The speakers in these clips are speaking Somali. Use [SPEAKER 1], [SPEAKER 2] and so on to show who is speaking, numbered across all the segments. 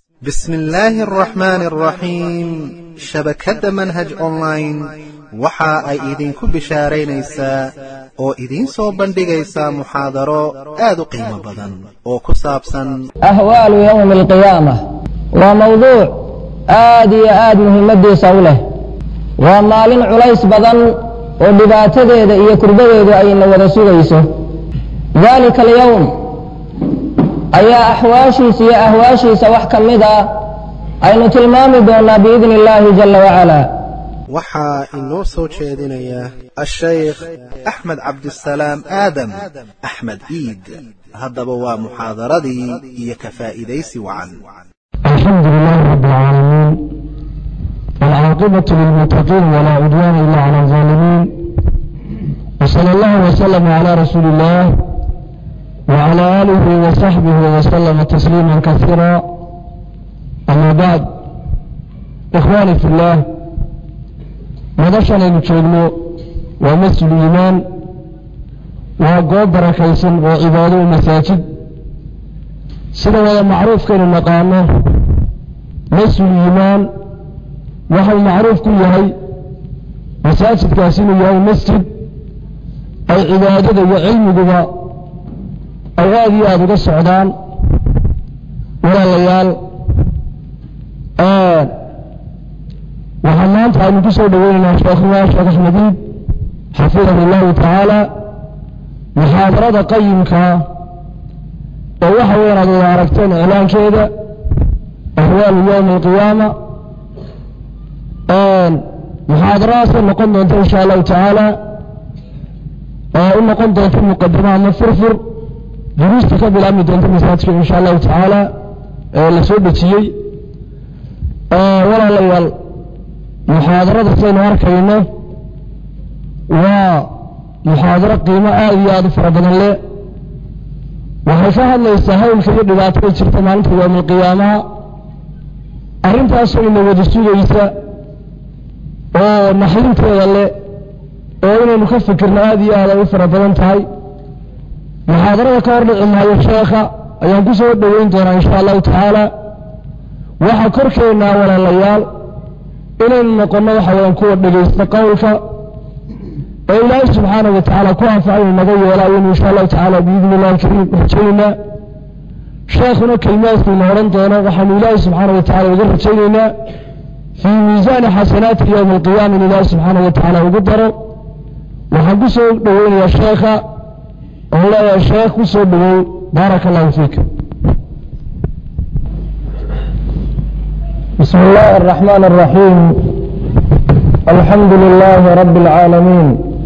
[SPEAKER 1] bismi illaahi araxmaani araxiim shabakadda manhaj online waxa ay idinku bishaaraynaysaa oo idiin soo bandhigaysaa muxaadaro aad u qiimo badan oo ku saabsan
[SPEAKER 2] ahwaalu yowmi alqiyaama waa mawduuc aad iyo aad muhiimadiisa u leh waa maalin culays badan oo dhibaatadeeda iyo kurbadeedu ayna wada sugayso daalika alyowm ayaa axwaashiisa iyo ahwaashiisa wax ka mid a aynu tilmaami doonaa biidni illaahi jala wacala
[SPEAKER 1] waxaa inoo soo jeedinaya ashaykh axmed cabdisalaam aadam axmed iid haddaba waa muxaadaradii iyo ka faa'iidaysi wacan
[SPEAKER 3] الحمد لله رب العالمين والعاقبة للمتقين ولا عدوان إلا على الظالمين وصلى الله وسلم على رسول الله وعلى آله وصحبه وسلم تسليما كثيرا أما بعد إخواني في الله مدشنا نجيبنا ومسجد الإيمان وقوب بركيسا وعباده المساجد sida wada macruufkaynu naqaano masjid iimaan waxau macruuf ku yahay masaajidkaas inuu yahay masjid ay cibaadada iyo cilmiguba ay aada iyo aada uga socdaan walaalayaal waxaa maanta aynu ku soo dhaweynaynaa sheekhuwa sheekh axmediid xafidahu allahu tacaala muxaadarada qayimkaa oo waxa weyan aad wada aragteen iclaankeeda ahwaalu yowmi alqiyaama muxaadaradaasay noqon doonta insha allahu tacaala oo u noqon doonta muqadimo ama furfur duruusta ka bilaabmi doonta masaajidka insha allahu tacaala ee la soo dejiyey walaalayaal muxaadarada saynu arkayno waa muxaadaro qiimo aada iyo aada u fara badan leh waxay ka hadlaysaa hawlka iyo dhibaatada jirta maalinta yowmalqiyaamaha arrintaasoo ina wada sugaysa oo naxrinteeda leh oo inaynu ka fikirno aada iyo aad ay u fara badan tahay muxaadarada ka hor dhici maayo sheekha ayaan ku soo dhoweyn doonaa insha allahu tacaala waxaa korkeennaa walaalayaal inaynu noqonno waxa weyaan kuwa dhegaysta qowlka oo ilaahay subxaanahu wa tacaala ku anfaca inu naga yeelaayonu insha allahu tacaala biidni illahi alkariim rajaynaa sheekhuna kelimaadkiina odhan doono waxaanu ilaahay subxaana wa tacala uga rajaynaynaa fii miisaani xasanaati yowmi alqiyaama in ilaahay subxaana wa tacaala ugu daro waxaan ku soo dhoweynayaa sheekha oon leeyahay sheekh ku soo dhowow baaraka allahu fiika
[SPEAKER 2] بسم الله الرحمن الرحيم الحمد لله رب العالمين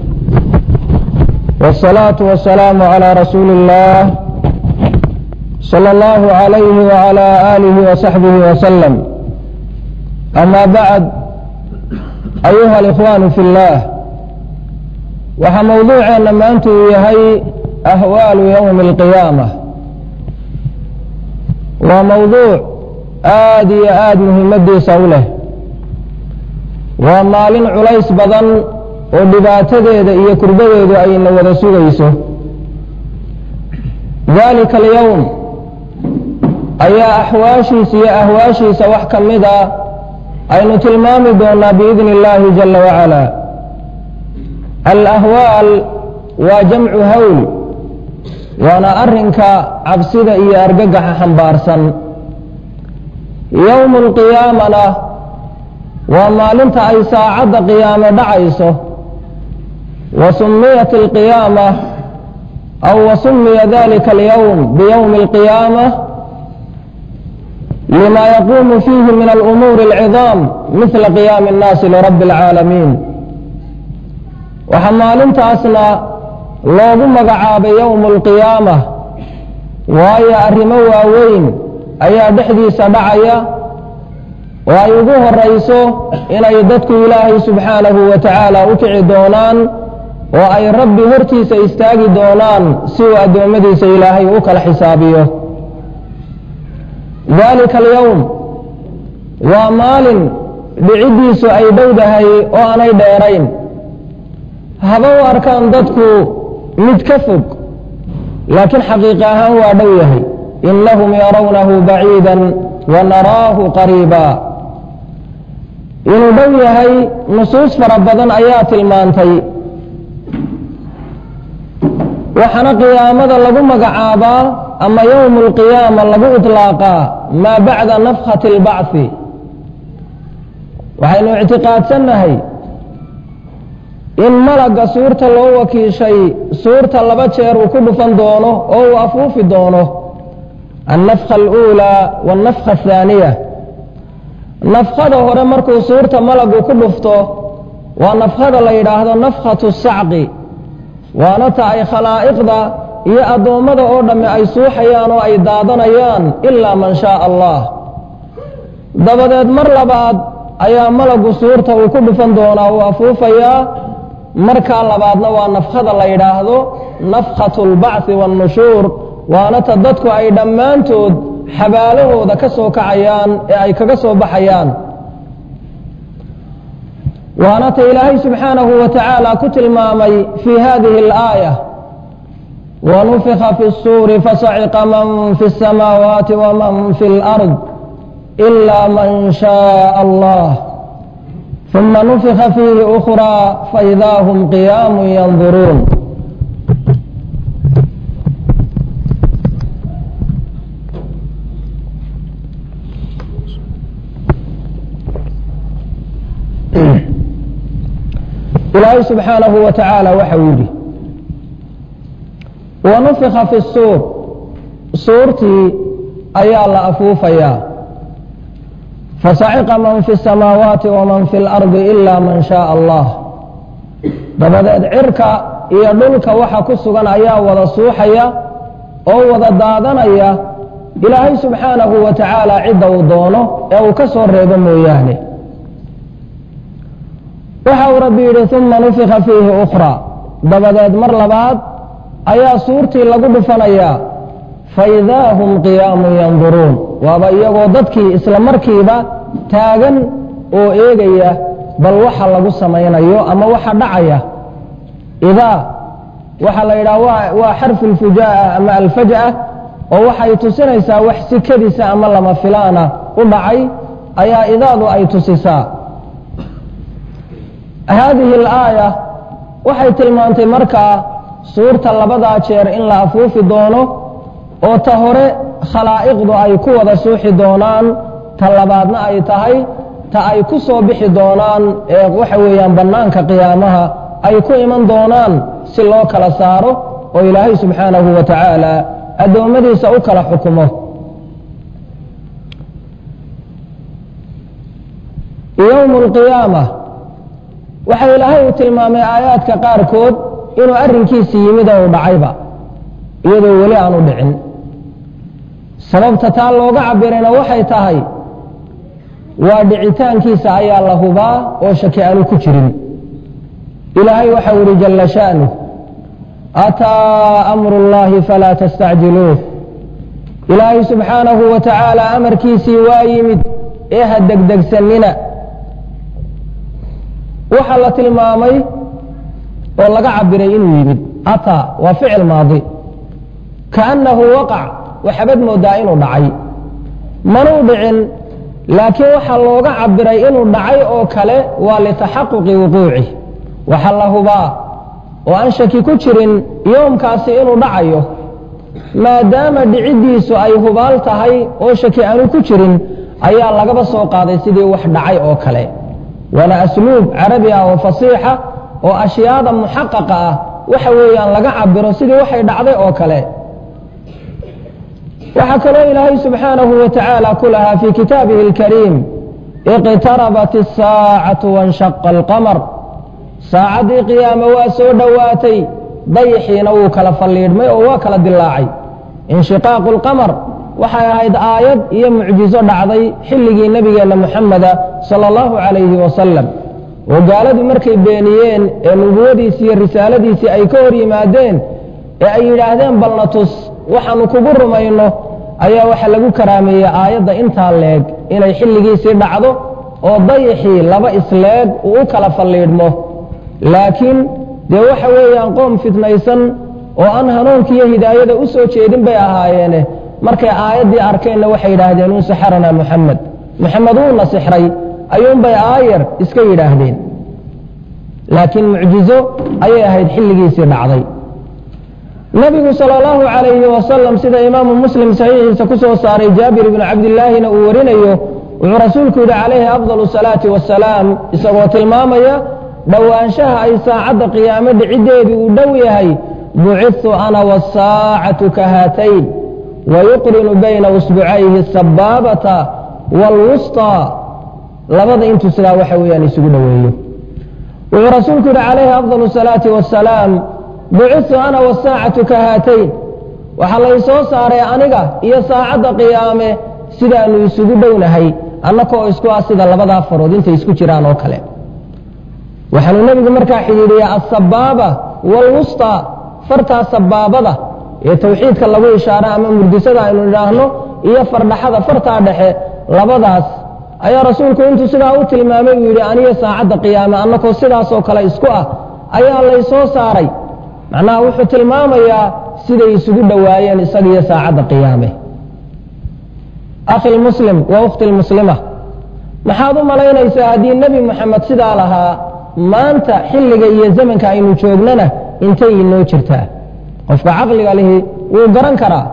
[SPEAKER 2] والصلاة والسلام على رسول الله صلى الله عليه وعلى آله وصحبه وسلم أما بعد أيها الإخوان في الله وxa موضوعeena maanta uu yahay أhوaaل يوم القيامة waa موضوع aad iyo aad muhiimadiisa u leh waa maalin culays badan oo dhibaatadeeda iyo kurbadeedu ayna wada sugayso daalika alyowm ayaa axwaashiisa iyo ahwaashiisa wax ka mid a aynu tilmaami doonaa biidni illaahi jala wacala alahwaal waa jamcu hawl waana arrinka cabsida iyo argagaxa xambaarsan yowmu alqiyaamana waa maalinta ay saacadda qiyaamo dhacayso wa sumiyat alqiyaama aw wa sumiya dalika alyowm biyowmi alqiyaama lima yaquumu fiihi min alumuuri alcidaam mihla qiyaami annaasi lirabbi alcaalamiin waxaa maalintaasna loogu magacaabay yowmu alqiyaama waayo arrimo waaweyn ayaa dhexdiisa dhacaya oo ay ugu horayso inay dadku ilaahay subxaanahu wa tacaala u kici doonaan oo ay rabbi hortiisa istaagi doonaan si uu addoommadiisa ilaahay u kala xisaabiyo daalika alyowm waa maalin dhiciddiisu ay dhowdahay oo aanay dheerayn haba u arkaan dadku mid ka fog laakiin xaqiiqa ahaan waa dhow yahay inahum yarawnahu baciida wanaraahu qariiba inuu dhow yahay nusuus fara badan ayaa tilmaantay waxaana qiyaamada lagu magacaabaa ama yowmu alqiyaama lagu iطlaaqaa maa bacda nafkhati اlbacthi waxaynu ictiqaadsannahay in malagga suurta loo wakiishay suurta laba jeer uu ku dhufan doono oo uu afuufi doono annafkha aluulaa waannafkha athaaniya nafkhada hore markuu suurta malagu ku dhufto waa nafkhada la yidhaahdo nafkhatu sacqi waana ta ay khalaa'iqda iyo addoommada oo dhamme ay suuxayaan oo ay daadanayaan ilaa man shaaa allah dabadeed mar labaad ayaa malagu suurta uu ku dhufan doonaa uu afuufayaa markaa labaadna waa nafkhada la yidhaahdo nafkhatu اlbacthi waاnnushuur waana ta dadku ay dhammaantood xabaalahooda ka soo kacayaan ee ay kaga soo baxayaan waana ta ilaahay subxaanahu wa tacaala ku tilmaamay fii hadihi اlaaya wanufika fi الsuuri fasaciqa man fi الsamaawaati waman fi اlأrض إلا من شاء الله ثم نفخ فيه أخرى فإذا هم قيام ينظرون إلهي سبحانه وتعالى وحويدي ونفخ في الصور صورتي أيا الله أفوفيا fasaciqa man fi الsamaawaati waman fi اlardi ila man shaء allah dabadeed cirka iyo dhulka waxa ku sugan ayaa wada suuxaya oo wada daadanaya ilaahay subxaanahu wa tacaala cidda uu doono ee uu ka soo reebo mooyaane waxa uu rabbi yidhi uma nufika fiihi ukraa dabadeed mar labaad ayaa suurtii lagu dhufanayaa faidaa hum qiyaamun yanduruun waaba iyagoo dadkii isla markiiba taagan oo eegaya bal waxa lagu samaynayo ama waxa dhacaya idaa waxaa la yidhaha waa xarfu lfujaa'a ama alfaj'a oo waxay tusinaysaa wax sikadiisa ama lama filaana u dhacay ayaa idaadu ay tusisaa haadihi alaaya waxay tilmaantay markaa suurta labadaa jeer in la afuufi doono oo ta hore khalaa'iqdu ay ku wada suuxi doonaan ta labaadna ay tahay ta ay ku soo bixi doonaan ee waxa weeyaan bannaanka qiyaamaha ay ku iman doonaan si loo kala saaro oo ilaahay subxaanahu wa tacaala addoommadiisa u kala xukumo yowmu alqiyaama waxa ilaahay uu tilmaamay aayaadka qaarkood inuu arrinkiisi yimid oo u dhacayba iyadoo weli aanu dhicin sababta taa looga cabirayna waxay tahay waa dhicitaankiisa ayaa la hubaa oo shaki aanu ku jirin ilaahay waxau ihi jalla sha'nuh ataa amru اllahi falaa tastacjiluuh ilaahay subxaanahu wa tacaala amarkiisii waa yimid ee ha degdegsanina waxaa la tilmaamay oo laga cabiray inuu yimid ataa waa ficil maadi kaannahu waqac waxabad moodaa inuu dhacay manuu dhicin laakiin waxaa looga cabiray inuu dhacay oo kale waa litaxaquqi wuquucih waxa la hubaa oo aan shaki ku jirin yoomkaasi inuu dhacayo maadaama dhiciddiisu ay hubaal tahay oo shaki aanu ku jirin ayaa lagaba soo qaaday sidii wax dhacay oo kale waana asluub carabi ah oo fasiixa oo ashyaada muxaqaqa ah waxa weeyaan laga cabiro sidii waxay dhacday oo kale waxaa kaloo ilaahay subxaanahu wa tacaala ku lahaa fii kitaabihi اlkariim iqtarabat الsaacatu waاnshaqa اlqamar saacaddii qiyaame waa soo dhowaatay dayixiina wuu kala falliidhmay oo waa kala dilaacay inshiqaaqu اlqamar waxay ahayd aayad iyo mucjizo dhacday xilligii nebigeenna muxameda sala allahu calayhi wasalam oo gaaladu markay beeniyeen ee nubuwadiisii iyo risaaladiisii ay ka hor yimaadeen ee ay yidhaahdeen balna tus waxaanu kugu rumayno ayaa waxa lagu karaameeyey aayadda intaa leeg inay xilligiisii dhacdo oo dayixii laba isleeg uu u kala falliidhmo laakiin dee waxa weeyaan qoom fitnaysan oo aan hanuunkiiyo hidaayada u soo jeedin bay ahaayeene markay aayaddii arkeenna waxay yidhaahdeen un saxaranaa muxamed muxamed uuna sixray ayuunbay aayar iska yidhaahdeen laakiin mucjizo ayay ahayd xilligiisii dhacday nabigu sala allahu calayhi wasalam sida imaamu muslim saxiixiisa ku soo saaray jaabir ibnu cabdillaahina uu warinayo wuxuu rasuulku yidhi calayhi afdalu salaati wasalaam isagoo tilmaamaya dhowaanshaha ay saacadda qiyaame dhiciddeedii uu dhow yahay bucidtu ana wasaacatu ka haatayn wayuqrinu bayna usbucayhi asabaabata waalwusطaa labada intuu sidaa waxa weeyaan isugu dhoweeyo wuxuu rasuulku yidhi calayhi afdalu salaati wasalaam bucidtu ana wasaacatu ka haatayn waxaa lay soo saaray aniga iyo saacadda qiyaame sidaanu isugu dhownahay annakoo isku ah sida labadaa farood intay isku jiraan oo kale waxaanuu nebigu markaa xidhiidhiyaa asabaaba waalwusطaa fartaa sabaabada ee tawxiidka lagu ishaaro ama murdisada aynu idhaahno iyo fardhaxada fartaa dhexe labadaas ayaa rasuulku intuu sidaa u tilmaamay uu yidhi aniyo saacadda qiyaame annakoo sidaasoo kale isku ah ayaa lay soo saaray macnaha wuxuu tilmaamayaa siday isugu dhowaayeen isagiyo saacadda qiyaame akhi lmuslim wa ukhti lmuslima maxaad u malaynaysaa haddii nebi moxamed sidaa lahaa maanta xilliga iyo zamanka aynu joognana intay inoo jirtaa qofka caqliga lihi wuu garan karaa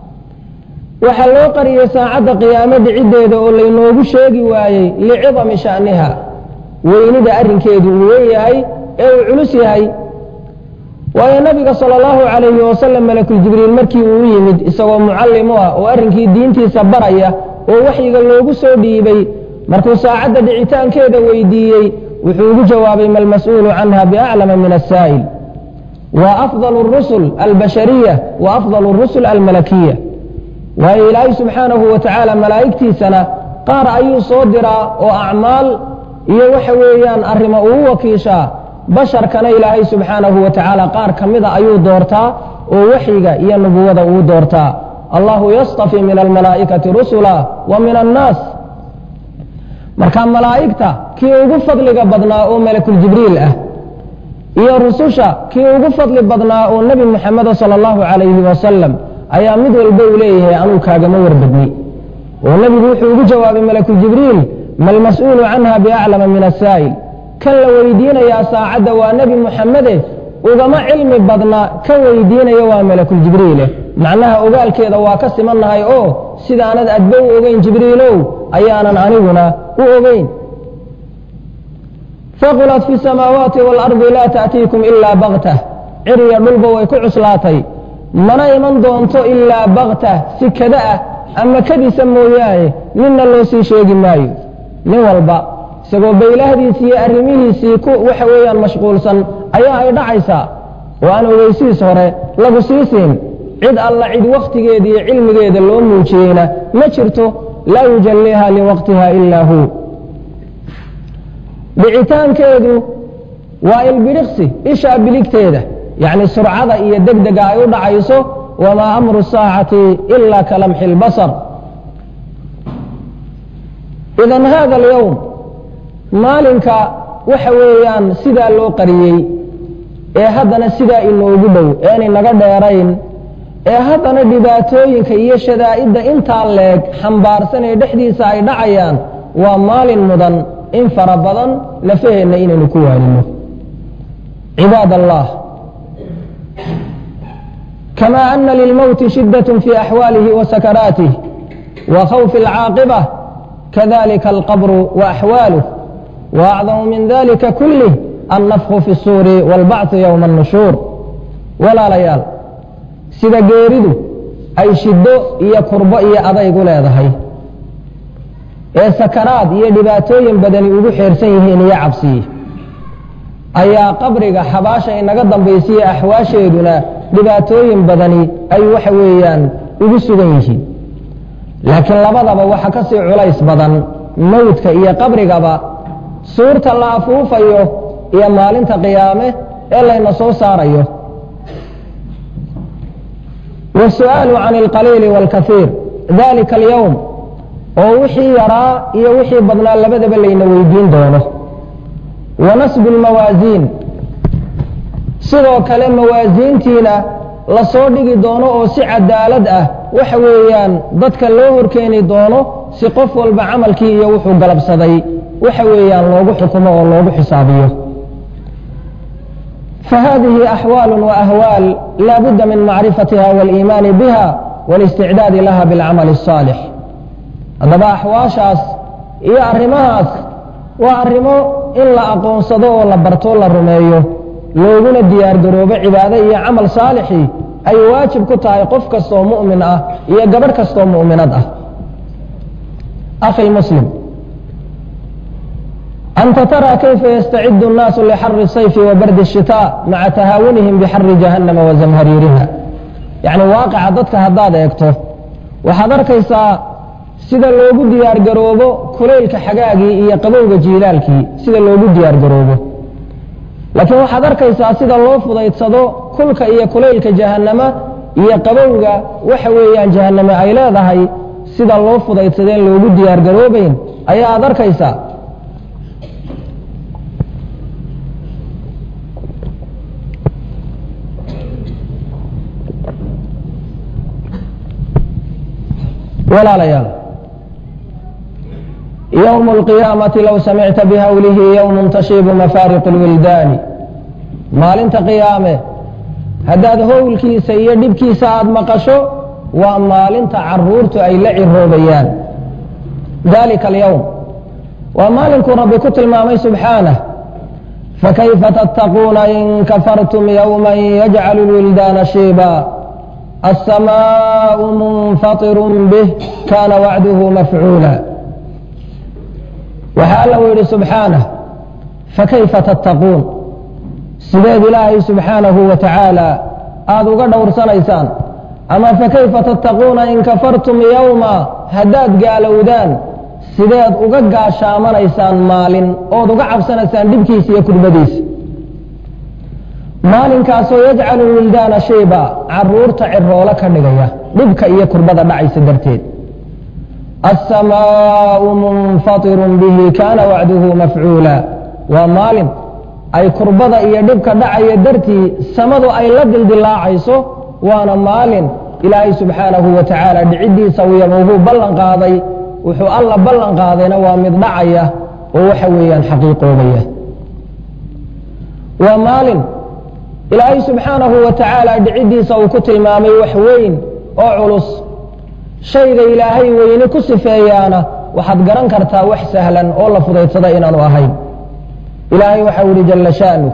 [SPEAKER 2] waxaa loo qariyey saacadda qiyaame dhiciddeeda oo laynoogu sheegi waayey licidami sha'niha weynida arrinkeedu uu weyn yahay ee uu culus yahay waayo nabiga sala allahu calayhi wasalam malakuljibriil markii uu u yimid isagoo mucallim u ah oo arrinkii diintiisa baraya oo waxyiga loogu soo dhiibay markuu saacadda dhicitaankeeda weydiiyey wuxuu ugu jawaabay malmas-uulu canha biaclama min asaa'il wa afdal rusul albashariya wa afdal rusul almalakiya waayo ilaahay subxaanahu wa tacaala malaa'igtiisana qaar ayuu soo diraa oo acmaal iyo waxa weeyaan arrimo uu wakiishaa basharkana ilaahay subxaanahu wa tacaala qaar ka mida ayuu doortaa oo waxyiga iyo nubuwada uu doortaa allahu yastafi min almalaa'ikati rusula wa min annaas marka malaa'igta kii ugu fadliga badnaa oo malakuljibriil ah iyo rususha kii ugu fadli badnaa oo nebi muxameda sala allahu calayhi wasalam ayaa mid walba uu leeyahay anuu kaagama warbadni oo nebigu wuxuu ugu jawaabay malakuljibriil malmas-uulu canha biaclama min asaa'il kan la weydiinayaa saacadda waa nebi muxamede ugama cilmi badna ka weydiinaya waa malakuljibriile macnaha ogaalkeeda waa ka simannahay oo sidaanad adba u ogeyn jibriilow ayaanan aniguna u ogeyn faqulat fi samaawaati waalardi laa ta'tiikum ilaa baktah ciriya dhulba way ku cuslaatay mana iman doonto ilaa baktah si kada ah ama kadisa mooyaane ninna loo sii sheegi maayo nin walba isagoo baylahdiisii iyo arrimihiisii ku waxa weeyaan mashquulsan ayaa ay dhacaysaa oo aan ogeysiis hore lagu sii siin cid alla cid wakhtigeeda iyo cilmigeeda loo muujiyeyna ma jirto laa yujalliiha liwaqtiha ilaa hu dhicitaankeedu waa ilbidhiqsi ishaa biligteeda yacni surcada iyo degdega ay u dhacayso wamaa amru saacati ila ka lamxi اlbasar idan hada alyowm maalinka waxa weeyaan sidaa loo qariyey ee haddana sidaa inoogu dhow een inaga dheerayn ee haddana dhibaatooyinka iyo shadaa'idda intaa leeg xambaarsan ee dhexdiisa ay dhacayaan waa maalin mudan in fara badan lafaheenna inaynu ku waanino cibaad allah kama ana lilmowti shiddaة fi axwaalihi wa sakaraatih wa khawfi اlcaaqibة kadalika alqabru wa axwaaluh waacdamu min dalika kulih annafku fi الsuuri wاlbacثu ywma الnushuur walaalayaal sida geeridu ay shiddo iyo kurbo iyo adaygu leedahay ee sakaraad iyo dhibaatooyin badani ugu xeersan yihiin iyo cabsiyi ayaa qabriga xabaasha inaga dambaysiye axwaasheeduna dhibaatooyin badani ay waxa weeyaan ugu sugan yihiin laakiin labadaba waxa ka sii culays badan mowdka iyo qabrigaba suurta la afuufayo iyo maalinta qiyaame ee layna soo saarayo wasu'aalu can alqaliili wاlkaiir dalika alyowm oo wixii yaraa iyo wixii badnaa labadaba layna weydiin doono wa nasbu lmawaasiin sidoo kale mawaasiintiina lasoo dhigi doono oo si cadaalad ah waxa weeyaan dadka loo horkeeni doono si qof walba camalkii iyo wuxuu galabsaday waxa weeyaan loogu xukumo oo loogu xisaabiyo fahadihi axwaal waahwaal laa budda min macrifatiha wاliimaani biha wاlisticdaadi laha biاlcamali الصaalix haddaba axwaashaas iyo arrimahaas waa arrimo in la aqoonsado oo la barto la rumeeyo looguna diyaar garoobo cibaado iyo camal saalixii ay waajib ku tahay qof kastoo mu'min ah iyo gabadh kastoo mu'minad ah akhi muslim anta taraa kayfa yastacidu الnaasu lixari الsayfi wa bardi الshitاء maca tahaawunihim bixari jahannama wa zamhariiriha yacni waaqica dadka haddaad eegto waxaad arkaysaa sida loogu diyaar garoobo kulaylka xagaagii iyo qabowga jiilaalkii sida loogu diyaar garoobo laakiin waxaad arkaysaa sida loo fudaydsado kulka iyo kulaylka jahannama iyo qabowga waxa weeyaan jahanname ay leedahay sida loo fudaydsadeen loogu diyaar garoobayn ayaa aad arkaysaa walaalayaal ywم القiyaamaةi low samicta bhawlihi ywm tashiibu mafaariq اlwildaani maalinta qiyaame haddaad howlkiisa iyo dhibkiisa aad maqasho waa maalinta caruurtu ay la ciroobayaan dalika اlyowm waa maalinkuu rabbi ku tilmaamay subxaanه fakayfa tattaquuna in kafartum ywma yajcal اlwildaana shiiba الsmاء munfaطir bih kana wacduhu mafcuula waxaa alla u yidhi subxaanah fakayfa tattaquun sideed ilaahay subxaanahu wa tacaala aada uga dhowrsanaysaan ama fakayfa tattaquuna in kafartum yowma haddaad gaalowdaan sideed uga gaashaamanaysaan maalin ood uga cabsanaysaan dhibkiisa iyo kurbadiisa maalinkaasoo yajcalu wildaana shayba caruurta ciroolo ka dhigaya dhibka iyo kurbada dhacaysa darteed الsmاء munfaطir bihi kana wacduhu mafcuula waa maalin ay kurbada iyo dhibka dhacaya dartii samadu ay la dildilaacayso waana maalin ilaahay subxaanahu wa tacaala dhicidiisa wuxuu ballan qaaday wuxuu alla ballan qaadayna waa mid dhacaya oo waxa weeyaan xaqiiqoobaya waa maalin ilaahay subxaanahu wa tacaala dhicidiisa uu ku tilmaamay wax weyn oo culus shayga ilaahay weyne ku sifeeyaana waxaad garan kartaa wax sahlan oo la fudaydsada inaanu ahayn ilaahay waxau yihi jala sha'nu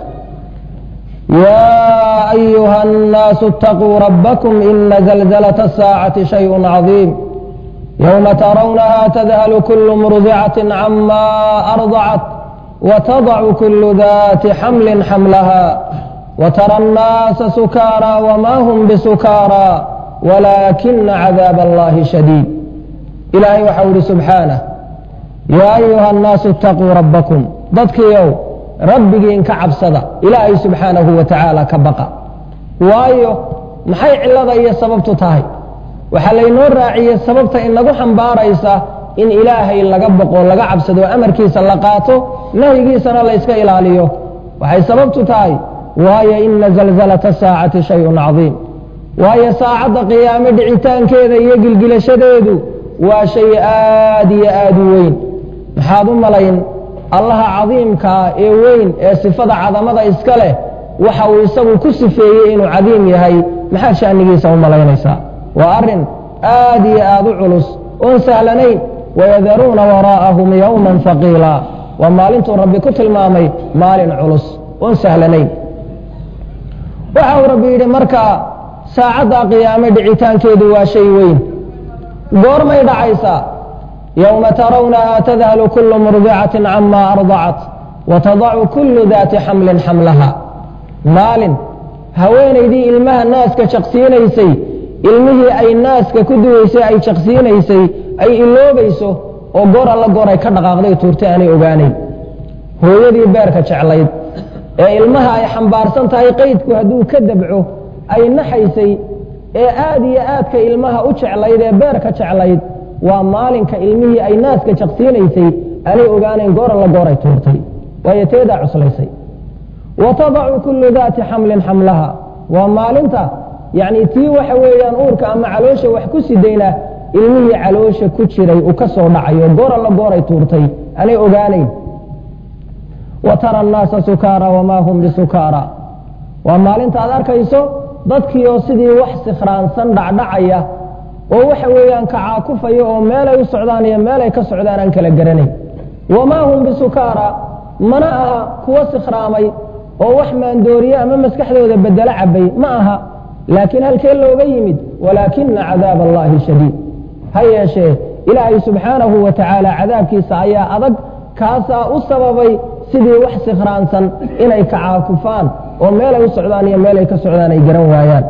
[SPEAKER 2] yaa ayuha الnaasu اtaquu rabbakum ina zalzalaة الsaacati shayء caظiim ywma tarawnaha tadhalu kul murdicaة cama arضacat watadacu kul dati xamli xamlaha watara الnaasa sukaara wma hm bsukaara wlaakina cadaab allahi shadiid ilaahay waxau ihi subxaanah yaa ayuha annaasu itaquu rabbakum dadkiiow rabbigiin ka cabsada ilaahay subxaanahu wa tacaala ka baqa waayo maxay cillada iyo sababtu tahay waxaa laynoo raaciyey sababta inagu xambaaraysa in ilaahay laga baqo laga cabsado amarkiisa la qaato nahyigiisana layska ilaaliyo waxay sababtu tahay waayo ina zalzalata saacati shayun cadiim waayo saacadda qiyaame dhicitaankeeda iyo gilgilashadeedu waa shay aad iyo aad u weyn maxaad u malayn allaha cadiimkaa ee weyn ee sifada cadamada iska leh waxa uu isagu ku sifeeyey inuu cadiim yahay maxaad sha'nigiisa u malaynaysaa waa arrin aad iyo aad u culus oon sahlanayn wayadaruuna waraa'ahum yowman haqiila waa maalintuu rabbi ku tilmaamay maalin culus oon sahlanayn waxa uu rabbi yidhi markaa saacadda qiyaame dhicitaankeedu waa shay weyn goormay dhacaysaa yowma tarawnaha tadhalu kulu murdicatin cama ardacat watadacu kulu daati xamlin xamlaha maalin haweenaydii ilmaha naaska jaqsiinaysay ilmihii ay naaska ku duwaysay ay jaqsiinaysay ay iloobayso oo goor alla goor ay ka dhaqaaqday tuurtay aanay ogaanayn hooyadii beerka jeclayd ee ilmaha ay xambaarsan tahay qaydku hadduu ka dabco ay naxaysay ee aad iyo aadka ilmaha u jeclayd ee beerka jeclayd waa maalinka ilmihii ay naaska jaqsiinaysay aanay ogaanayn goor alla goor ay tuurtay waayo teedaa cuslaysay wa tadacu kullu daati xamlin xamlaha waa maalinta yacni tii waxa weeyaan uurka ama caloosha wax ku sidayna ilmihii caloosha ku jiray uu ka soo dhacayo goor alla gooray tuurtay anay ogaanayn wa tara annaasa sukaara wamaa hum bisukaara waa maalinta aad arkayso dadkii oo sidii wax sikhraansan dhacdhacaya oo waxa weeyaan kacaakufaya oo meelay u socdaan iyo meelay ka socdaan aan kala garanayn wamaa hum bisukaara mana aha kuwo sikhraamay oo wax maandooriye ama maskaxdooda bedelo cabay ma aha laakiin halkee looga yimid walaakina cadaab allahi shadiid ha yeeshee ilaahay subxaanahu wa tacaala cadaabkiisa ayaa adag kaasaa u sababay sidii wax sikhraansan inay kacaakufaan oo meelay u socdaan iyo meelay ka socdaan ay garan waayaan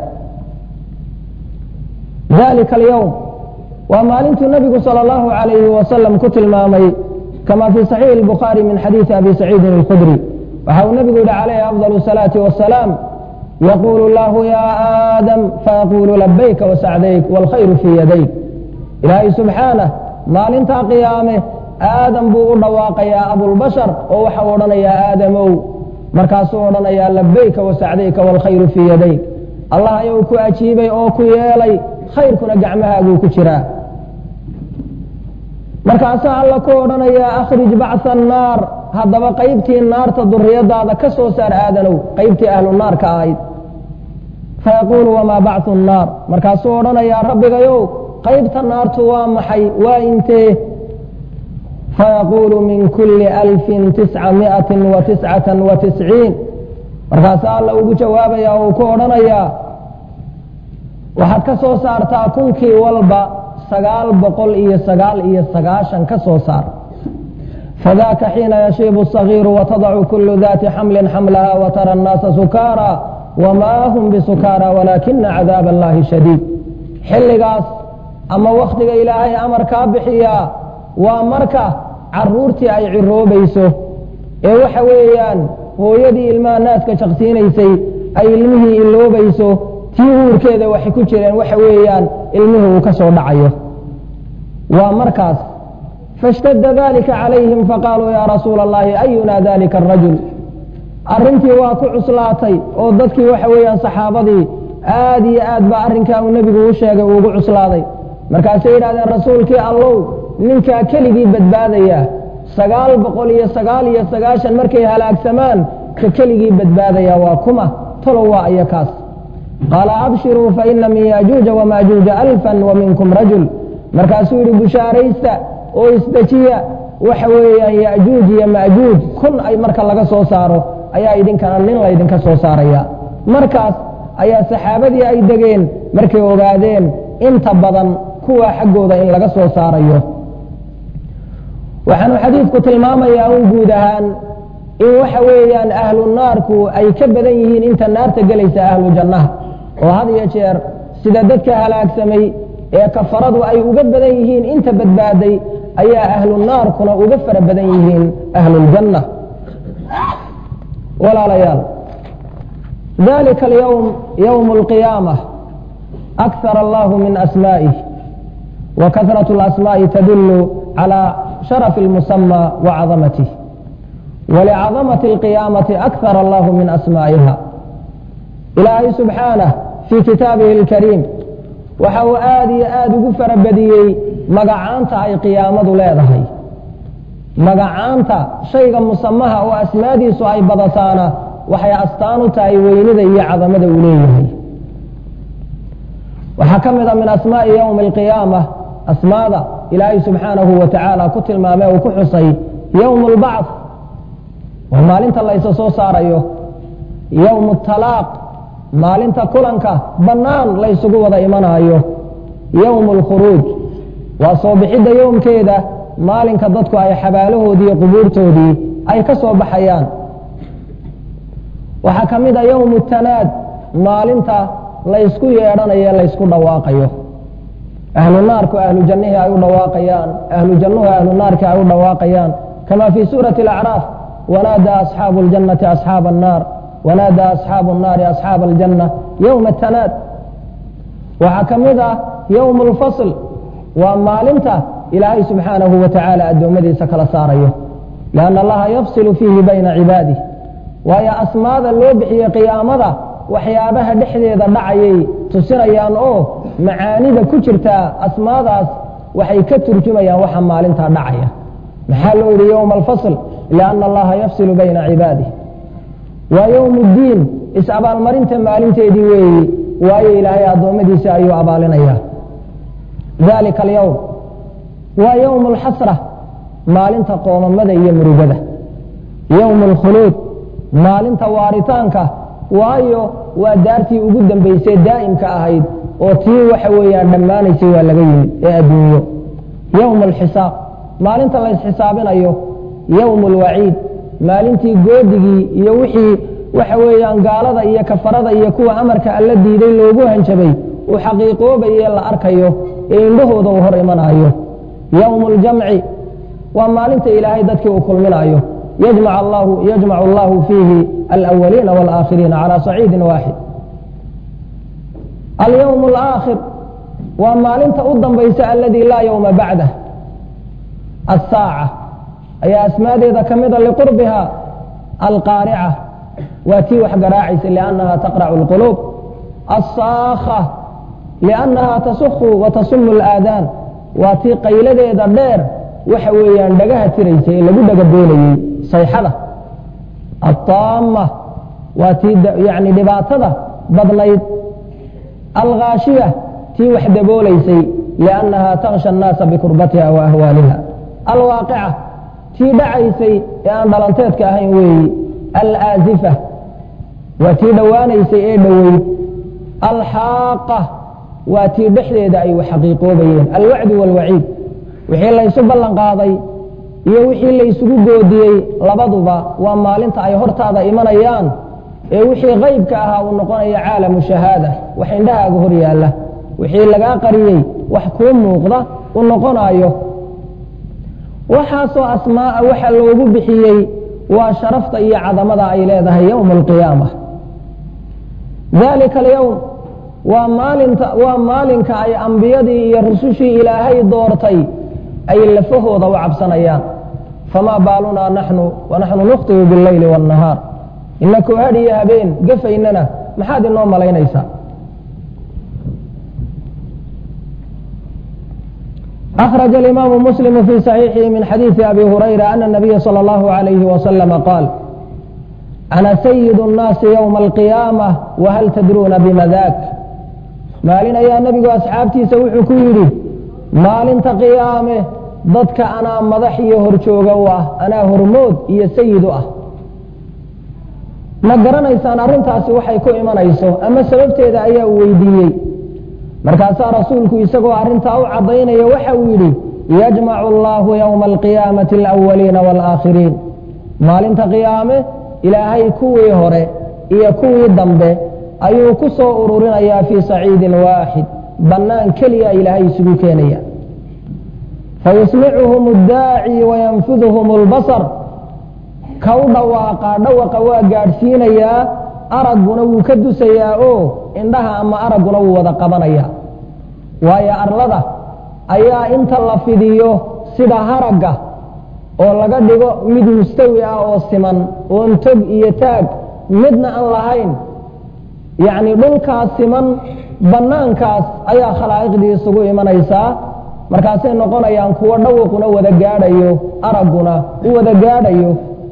[SPEAKER 2] dalika alyowm waa maalintuu nabigu sal allahu alayhi wasalam ku tilmaamay kama fii saxiixi bukhaari min xadiidi abi saciidin alkhudri waxa uu nabigu yihi calayhi afdal salaati wasalaam yaquulu llahu ya aadam fayaqulu labayka wasacdayk wاlkhayru fii yadayk ilaahay subxaanah maalintaa qiyaame aadam buu u dhawaaqayaa abulbashar oo waxau odhanayaa aadamow markaasuu odhanayaa labayka wasacdayka wاlkhayru fii yadayk allah ayuu ku ajiibay oo ku yeelay khayrkuna gacmahaaguu ku jiraa markaasaa alla ku odhanayaa akhrij bacsa annaar haddaba qaybtii naarta duriyadaada ka soo saar aadanow qaybtii ahlu naarka ahayd fayaquulu wamaa bacsu nnaar markaasuu odhanayaa rabbigayow qaybta naartu waa maxay waa intee fayaquulu min kulli alfin tisca miatin wa tiscatan wa tisciin markaasaa alla ugu jawaabaya oo uu ku odhanayaa waxaad ka soo saartaa kunkii walba sagaal boqol iyo sagaal iyo sagaashan ka soo saar fadaka xiina yashiibu الصagiiru watadacu kulu dati xamli xamlaha watara الnaasa sukaara wamaa hum bisukaara walaakina cadaab allahi shadiid xilligaas ama wakhtiga ilaahay amarkaa bixiyaa waa marka caruurtii ay ciroobayso ee waxa weeyaan hooyadii ilmaha naaska jaqsiinaysay ay ilmihii iloobayso tii uurkeeda waxay ku jireen waxa weeyaan ilmihii uu ka soo dhacayo waa markaas faاshtadda dalika calayhim faqaaluu yaa rasuula اllahi ayuna dalika arajul arrintii waa ku cuslaatay oo dadkii waxa weeyaan saxaabadii aad iyo aad baa arrinkaa uu nebigu u sheegay uugu cuslaaday markaasay yidhahdeen rasuulkii allow ninkaa keligii badbaadaya sagaal boqol iyo sagaal iyo sagaashan markay halaagsamaan ka keligii badbaadaya waa kuma talow waa iyo kaas qaala abshiruu faina min yajuuja wamaajuuja alfan wa minkum rajul markaasuu yidhi bushaaraysta oo isdejiya waxa weeyaan yajuuj iyo majuuj kun ay marka laga soo saaro ayaa idinkana nin laydinka soo saaraya markaas ayaa saxaabadii ay degeen markay ogaadeen inta badan kuwa xaggooda in laga soo saarayo waxaanu xadiidku tilmaamayaa un guud ahaan in waxa weeyaan ahlu naarku ay ka badan yihiin inta naarta gelaysa ahlu jannaha oo had iyo jeer sida dadka halaagsamay ee kafaradu ay uga badan yihiin inta badbaaday ayaa ahlu naarkuna uga fara badan yihiin ahluljanna walaalayaal dalika alyowm yowm alqiyaamah akar allahu min asmaa'ih wa kahrat اlasmaaءi tadulu calى sharaf اlmusama wacadamatih walicadamati اlqiyaamati akar allahu min asmaa'iha ilaahay subxaanah fii kitaabihi اlkariim waxa uu aad iyo aad ugu farabadiyey magacaanta ay qiyaamadu leedahay magacaanta shayga musamaha oo asmaadiisu ay badataana waxay astaan u tahay weynida iyo cadamada uu leeyahay waxaa ka mid a min asmaa'i ywmi alqiyaama asmaada ilaahay subxaanahu wa tacaala ku tilmaamay uu ku xusay ywm اlbacث waa maalinta laysa soo saarayo ywm اtalaaq maalinta kulanka bannaan laysugu wada imanaayo yowm اlkhuruuj waa soo bixidda yowmkeeda maalinka dadku ay xabaalahoodii iyo qubuurtoodii ay ka soo baxayaan waxaa ka mid a yowm tanaad maalinta laysku yeedhanayo laysku dhawaaqayo ahlu naarku ahlu jannihii ay u dhawaaqayaan ahlu jannuhu ahlu naarkii ay u dhawaaqayaan kama fii suurati اlacraaf wanaada asxaabu اljannati asxaaba الnaar wanaada asxaabu الnaari asxaaba aljanna yowma tanaad waxaa ka mid ah yowm اlfasl waa maalinta ilaahay subxaanahu wa tacaala addoommadiisa kala saarayo lianna allaha yafsilu fiihi bayna cibaadih waayo asmaada loo bixiyey qiyaamada waxyaabaha dhexdeeda dhacayay tusinayaan oo macaanida ku jirtaa asmaadaas waxay ka turjumayaan waxa maalintaa dhacaya maxaa loo yidhi yowma alfasl lianna allaha yafsilu bayna cibaadih waa yowm ddiin is-abaalmarinta maalinteedii weeyi waayo ilaahay addoommadiisa ayuu abaalinayaa dalika alyowm waa yowm alxasra maalinta qoomamada iyo murugada yowm alkhuluud maalinta waaritaanka waayo waa daartii ugu dambaysay daa'imka ahayd oo tii waxa weeyaan dhammaanaysay waa laga yimid ee adduunyo yowm alxisaab maalinta la ysxisaabinayo yowm alwaciid maalintii goodigii iyo wixii waxa weeyaan gaalada iyo kafarada iyo kuwa amarka alla diiday loogu hanjabay uu xaqiiqoobaye la arkayo ee indhahooda uu hor imanayo yowm اljamci waa maalinta ilaahay dadkii uu kulminayo yajmac allahu fiihi alawaliina wاlaakhiriina calى saciidi waaxid alyowm اlaakhir waa maalinta u dambaysa aladii laa ywma bacdah asaaca ayaa asmaadeeda ka mida liqurbiha alqaarica waa tii wax garaacaysa liannaha taqracu اlquluub asaakha liannaha tasukhu watasumu اlaadaan waa tii qayladeeda dheer waxa weeyaan dhagaha tiraysa ee lagu dhagaboonayey sayxada aلطaama waa tii yani dhibaatada badnayd alkhaashiya tii wax daboolaysay liannaha taksha الnaasa bikurbatiha wa ahwaaliha alwaaqica tii dhacaysay ee aan dhalanteedka ahayn weeyi alaazifa waa tii dhowaanaysay ee dhoweyd alxaaqa waa tii dhexdeeda ay xaqiiqoobayeen alwacdu wاlwaciid wixii laysu ballan qaaday iyo wixii laysugu goodiyey labaduba waa maalinta ay hortaada imanayaan ee wixii qaybka ahaa uu noqonayo caalamu shahaada wax indhahaaga hor yaalla wixii lagaa qariyey wax kuu muuqda u noqonayo waxaasoo asmaaa waxa loogu bixiyey waa sharafta iyo cadamada ay leedahay yowma alqiyaama dalika alyowm waa maalinta waa maalinka ay ambiyadii iyo rusushii ilaahay doortay ay lafahooda u cabsanayaan famaa baalunaa naxnu wanaxnu nukhtibu biاlleyli wاnnahaar inakoo had iyo habeen gafaynana maxaad inoo malaynaysaa أخرج الإمام مسلم في صحيحه من حديث أبي هريرة أن النبي صلى الله عليه وسلم قال أنا سيد الناس يوم القيامة وهل تدرون بما ذاك maalin ayaa nebigu asxaabtiisa wuxuu ku yidhi maalinta qiyaame dadka anaa madax iyo horjooga u ah anaa hormood iyo sayid u ah ma garanaysaan arrintaasi waxay ku imanayso ama sababteeda ayaa uu weydiiyey markaasaa rasuulku isagoo arrintaa u caddaynaya waxa uu yidhi yajmacu allaahu yowma alqiyaamati alawaliina waalaakhiriin maalinta qiyaame ilaahay kuwii hore iyo kuwii dambe ayuu ku soo ururinayaa fii saciidin waaxid bannaan keliya ilaahay isugu keenaya fayusmicuhum اdaaci wayanfidhum اlbasar ka u dhawaaqaa dhawaqa waa gaadhsiinayaa aragguna wuu ka dusayaa oo indhaha ama aragguna wuu wada qabanayaa waayo arlada ayaa inta la fidiyo sida haragga oo laga dhigo mid mustawi ah oo siman oon tog iyo taag midna aan lahayn yacni dhulkaas siman bannaankaas ayaa khalaa'iqdii isugu imanaysaa markaasay noqonayaan kuwo dhawaquna wada gaadhayo aragguna u wada gaadhayo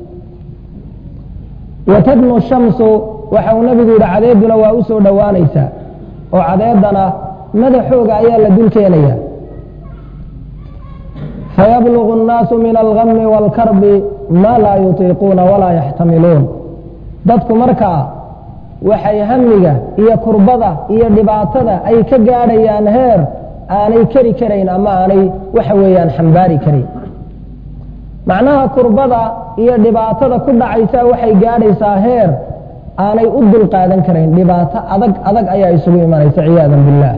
[SPEAKER 2] watadnu shamsu waxa uu nabigu yidhi cadeeduna waa u soo dhowaanaysaa oo cadeedana madaxooga ayaa la dul keenaya fayablugu الnaasu min algami wاlkarbi maa laa yutiiquuna walaa yaxtamiluun dadku markaa waxay hamiga iyo kurbada iyo dhibaatada ay ka gaadhayaan heer aanay keri karayn ama aanay waxa weeyaan xambaari karayn macnaha kurbada iyo dhibaatada ku dhacaysa waxay gaadhaysaa heer aanay u dul qaadan karayn dhibaato adag adag ayaa isugu imanaysa ciyaada biاllah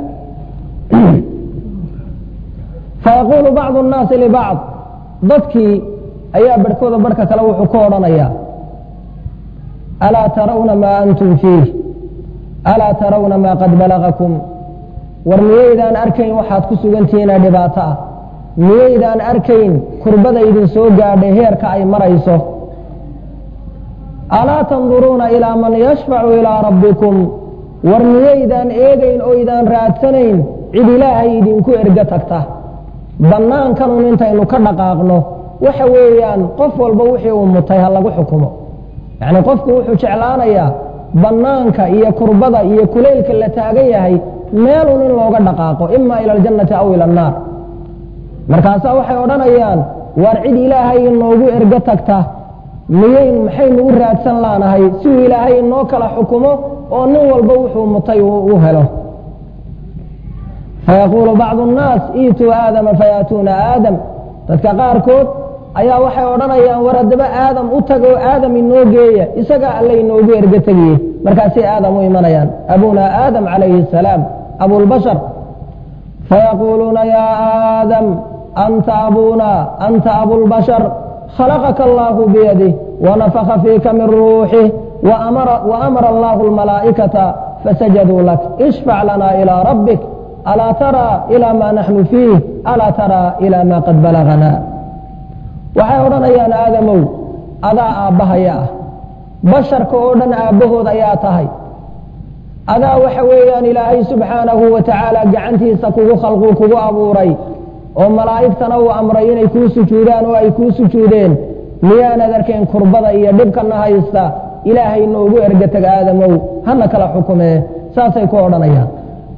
[SPEAKER 2] fayaquulu bacdu الnaasi libacd dadkii ayaa barhkooda barhka kale wuxuu ka odhanaya alaa tarawna maa antum fiih alaa tarawna maa qad balagakum war miyaydaan arkayn waxaad ku sugantihiina dhibaato ah miyaydaan arkayn kurbada idin soo gaadhay heerka ay marayso alaa tanduruuna ilaa man yashfacu ilaa rabbikum war miyaydaan eegayn oo idaan raadsanayn cid ilaahay idinku erga tagta bannaankanun intaynu ka dhaqaaqno waxa weeyaan qof walba wixii uu mutay ha lagu xukumo yacni qofku wuxuu jeclaanayaa bannaanka iyo kurbada iyo kuleylka la taagan yahay meelun in looga dhaqaaqo ima ila aljannati aw ila annaar markaasaa waxay odhanayaan waar cid ilaahay inoogu ergo tagta miyayn maxaynu u raadsan laanahay siduu ilaahay inoo kala xukumo oo nin walba wuxuu mutay u helo fayaquulu bacdu nnaas iituu aadama fayaatuuna aadam dadka qaarkood ayaa waxay odhanayaan war haddaba aadam u tago aadam inoo geeya isagaa alle inoogu ergo tegiye markaasay aadam u imanayaan abunaa aadam calayhi asalaam abulbashar fayaquuluuna yaa aadam anta abuna anta abulbashar khalaqaka allahu biyadih wanafaka fiika min ruuxih waamara allahu almalaa'ikata fasajaduu lak ishfac lana ilaa rabbik alaa taraa ilaa maa naxnu fiih alaa taraa ilaa maa qad balagana waxay odhanayaan aadamow adaa aabbahaya ah basharka oo dhan aabbahood ayaa tahay adaa waxa weeyaan ilaahay subxaanahu wa tacaala gacantiisa kugu khalquu kugu abuuray oo malaa'igtana uu amray inay kuu sujuudaan oo ay kuu sujuudeen miyaanad arkayn kurbada iyo dhibkana haysta ilaahay noogu erga tag aadamow hana kala xukumee saasay ku odhanayaan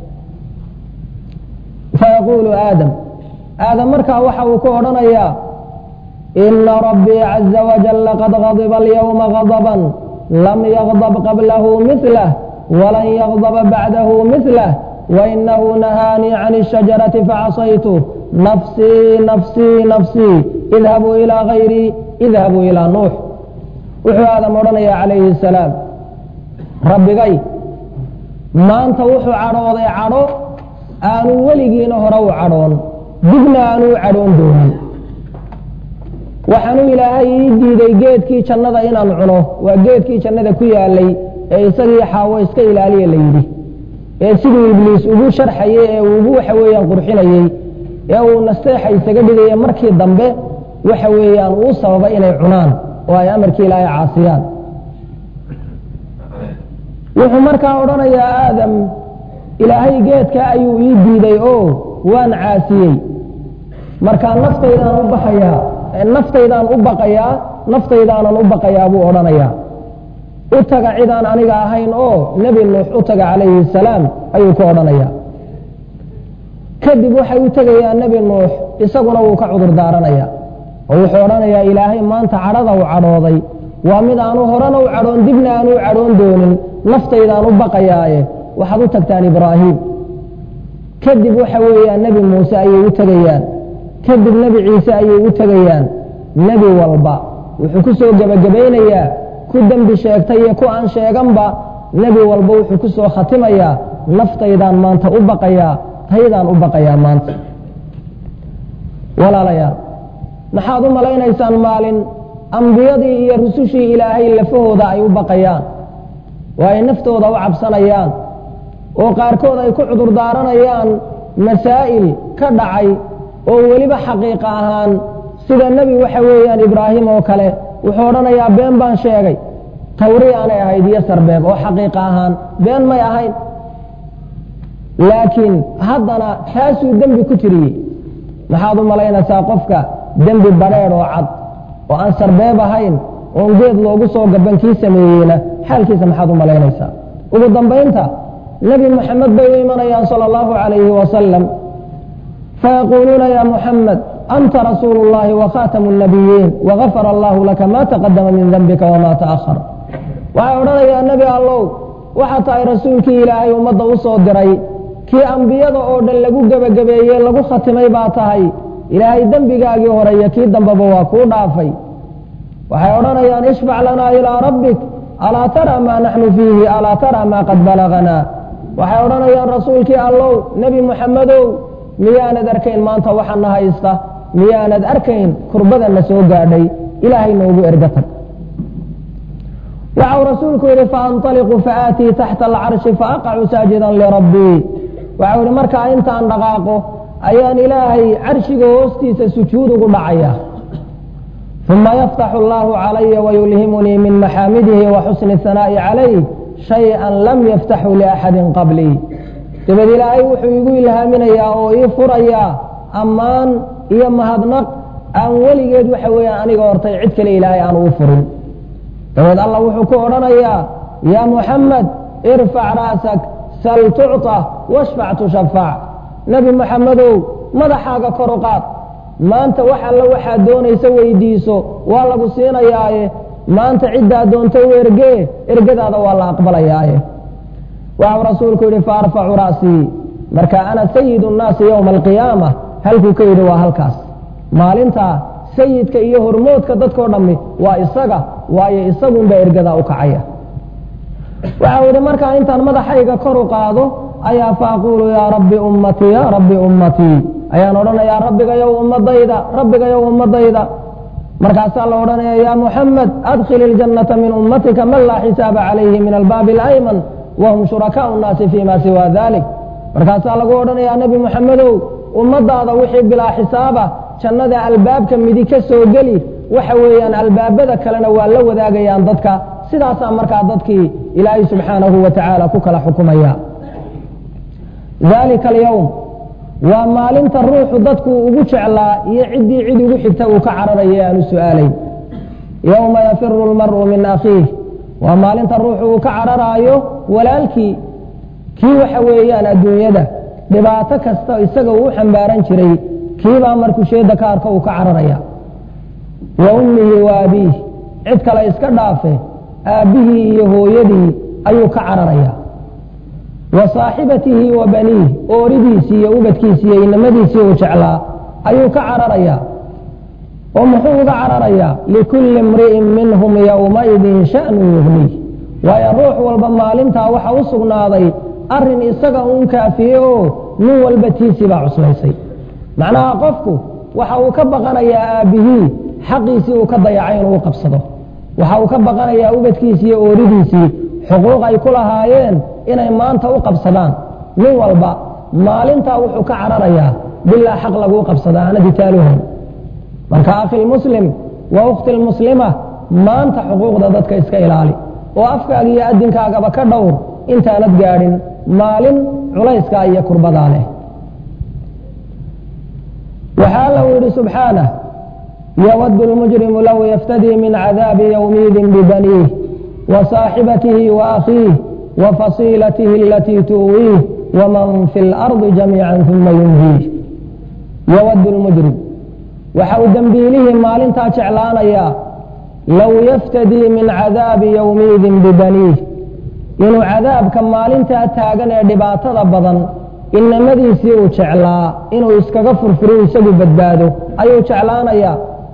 [SPEAKER 2] fayaquulu aadam aadam markaa waxa uu ku odhanayaa ina rabbii caza wajalla qad gadiba alyawma gadaban lam yagdab qablahu milah walan yagdaba bacdahu milah wainahu nahaanii can الshajarati facasaytu nafsii nafsii nafsii idhabuu ilaa hayrii idhabuu ilaa nuux wuxuu aadam odhanaya calayhi الsalaam rabbigay maanta wuxuu cadhooday cadho aanu weligiina hore u cadhoon dibna aanu u cadhoon doonin waxaanu ilaahay ii diiday geedkii jannada inaan cuno waa geedkii jannada ku yaalay ee isagii xaawo iska ilaaliya la yidhi ee siduu ibliis ugu sharxayey ee ugu waxa weeyaan qurxinayey ee uu nasteexa isaga dhigaya markii dambe waxa weeyaan uu sababa inay cunaan oo ay amarkii ilaahay caasiyaan wuxuu markaa odhanayaa aadam ilaahay geedka ayuu ii diiday oo waan caasiyey markaa naftaydaan u baxayaa naftaydaan u baqayaa naftaydaanan u baqayaa buu odhanayaa u taga cidaan aniga ahayn oo nebi nuux u taga calayhi salaam ayuu ku odhanayaa kadib waxay u tegayaan nebi nuux isaguna wuu ka cudur daaranaya oo wuxuu odhanayaa ilaahay maanta cadhada u cadhooday waa mid aanu horena u cadhoon dibna aanu u cadhoon doonin naftaydaan u baqayaaye waxaad u tagtaan ibraahim kadib waxa weeyaan nebi muuse ayay u tegayaan kadib nebi ciise ayay u tegayaan nebi walba wuxuu ku soo gebagabaynayaa ku dembi sheegtay iyo ku aan sheeganba nebi walba wuxuu ku soo khatimayaa naftaydaan maanta u baqayaa taydaan u baqayaa maanta walaalayaal maxaad u malaynaysaan maalin ambiyadii iyo rusushii ilaahay lafahooda ay u baqayaan oo ay naftooda u cabsanayaan oo qaarkood ay ku cudur daaranayaan masaa'il ka dhacay oo weliba xaqiiqa ahaan sida nebi waxa weeyaan ibraahim oo kale wuxuu odhanayaa been baan sheegay tawri aanay ahayd iyo sarbeeb oo xaqiiqa ahaan been may ahayn laakiin haddana taasuu dembi ku tiriyey maxaad u malaynaysaa qofka dembi badheedh oo cad oo aan sarbeeb ahayn oon geed loogu soo gaban kii sameeyeyna xaalkiisa maxaad u malaynaysaa ugu dambaynta nebi moxamed bay u imanayaan sala allahu calayhi wasalam fayaquuluuna ya muxamed anta rasuulu اllahi wakhaatamu الnabiyiin wagafara allahu laka ma taqadama min dembika wama taأhar waxay odhanayaa nebi allow waxaa tahay rasuulkii ilaahay ummadda u soo diray kii ambiyada oo dhan lagu gebagabeeye lagu khatimay baa tahay ilaahay dembigaagii hore iyo kii dambeba waa kuu dhaafay waxay odhanayaan ishfac lanaa ilaa rabbik alaa tara maa naxnu fiihi alaa tara maa qad balaganaa waxay odhanayaan rasuulkii allow nebi muxamedow miyaanad arkayn maanta waxana haysta miyaanad arkayn kurbadana soo gaadhay ilaahay noogu erga tag waxau rasuulku yidhi faanطaliqu faaatii taxta alcarshi faaqacu saajidan lirabbii waxau yidhi markaa intaan dhaqaaqo ayaan ilaahay carshiga hoostiisa sujuud ugu dhacaya uma yaftaxu allahu calaya wayulhimunii min maxaamidihi wa xusni hanaa'i calayh shay-an lam yaftaxu liaxadin qablii dabad ilaahay wuxuu igu ilhaaminayaa oo ii furayaa ammaan iyo mahadnaq aan weligeed waxa weeyaan aniga hortay cid kale ilaahay aan uu furin dabeed allah wuxuu ku odhanayaa yaa muxamed irfac ra'sak sal tucطa washfac tushafaac nebi moxamedow madaxaaga kor u qaad maanta wax alla waxaad doonaysa weydiiso waa lagu siinayaaye maanta ciddaa doonta u ergee ergadaada waa la aqbalayaaye waxau rasuulku yidhi faarfacu ra'sii marka ana sayid nnaasi yowma alqiyaama halkuu ka yidhi waa halkaas maalintaa sayidka iyo hormoodka dadkao dhammi waa isaga waayo isagunbaa ergadaa u kacaya waxau yidhi markaa intaan madaxayga kor u qaado ayaa faaquulu yaa rabbi ummatii yaa rabbi ummatii ayaan odhanayaa rabbigayow ummadayda rabbigayow ummadayda markaasaa la odhanaya yaa muxamed adkhil iljannata min ummatika man laa xisaaba calayhi min albaabi alayman wahum shurakaau nnaasi fii ma siwa dalik markaasaa lagu odhanayaa nebi moxamedow ummadaada wixii bilaa xisaaba jannada albaabka midi ka soo geli waxa weeyaan albaabada kalena waa la wadaagayaan dadka sidaasaa markaa dadkii ilaahay subxaanahu wa tacaala ku kala xukumaya dalika alyowm waa maalinta ruuxu dadku ugu jeclaa iyo ciddii cid ugu xigta uu ka cararaya aanu su'aalayn yowma yafiru lmar'u min akhiih waa maalinta ruuxu uu ka cararaayo walaalkii kii waxa weeyaan adduunyada dhibaato kasta isaga uu u xambaaran jiray kiibaa markuu sheeda ka arko uu ka cararaya wa ummihi wa abiih cid kale iska dhaafe aabbihii iyo hooyadii ayuu ka cararaya wa saaxibatihi wa baniih ooridiisii iyo ubadkiisii iyo inamadiisii uu jeclaa ayuu ka cararaya oo muxuu uga cararayaa likulli imri'in minhum yowmaidin sha'nu yugniih waayo ruux walba maalintaa waxa u sugnaaday arrin isaga uun kaafiye oo nin walba tiisii baa cuslaysay macnaha qofku waxa uu ka baqanayaa aabbihii xaqiisii uu ka dayacay inuu qabsado waxa uu ka baqanayaa ubadkiisii iyo ooridiisii xuquuq ay ku lahaayeen inay maanta u qabsadaan nin walba maalintaa wuxuu ka cararayaa bilaa xaq laguu qabsada aanadi taaluhan marka akhi lmuslim wa ukhti lmuslima maanta xuquuqda dadka iska ilaali oo afkaaga iyo adinkaagaba ka dhowr intaanad gaadhin maalin culayskaa iyo kurbadaa leh waxaa lau yidhi subxaanah yawadu lmujrimu low yaftadii min cadaabi ywmiidin bibaniih wa saaxibatihi wa akhiih wa fasiilatihi alatii tuwiih waman fi اlardi jamiica uma yunhiih yawadu lmujrim waxa uu dembiilihii maalintaa jeclaanayaa low yaftadii min cadaabi yowmiidin bibaniih inuu cadaabka maalintaa taagan ee dhibaatada badan inamadiisii uu jeclaa inuu iskaga furfuro isagu badbaado ayuu jeclaanayaa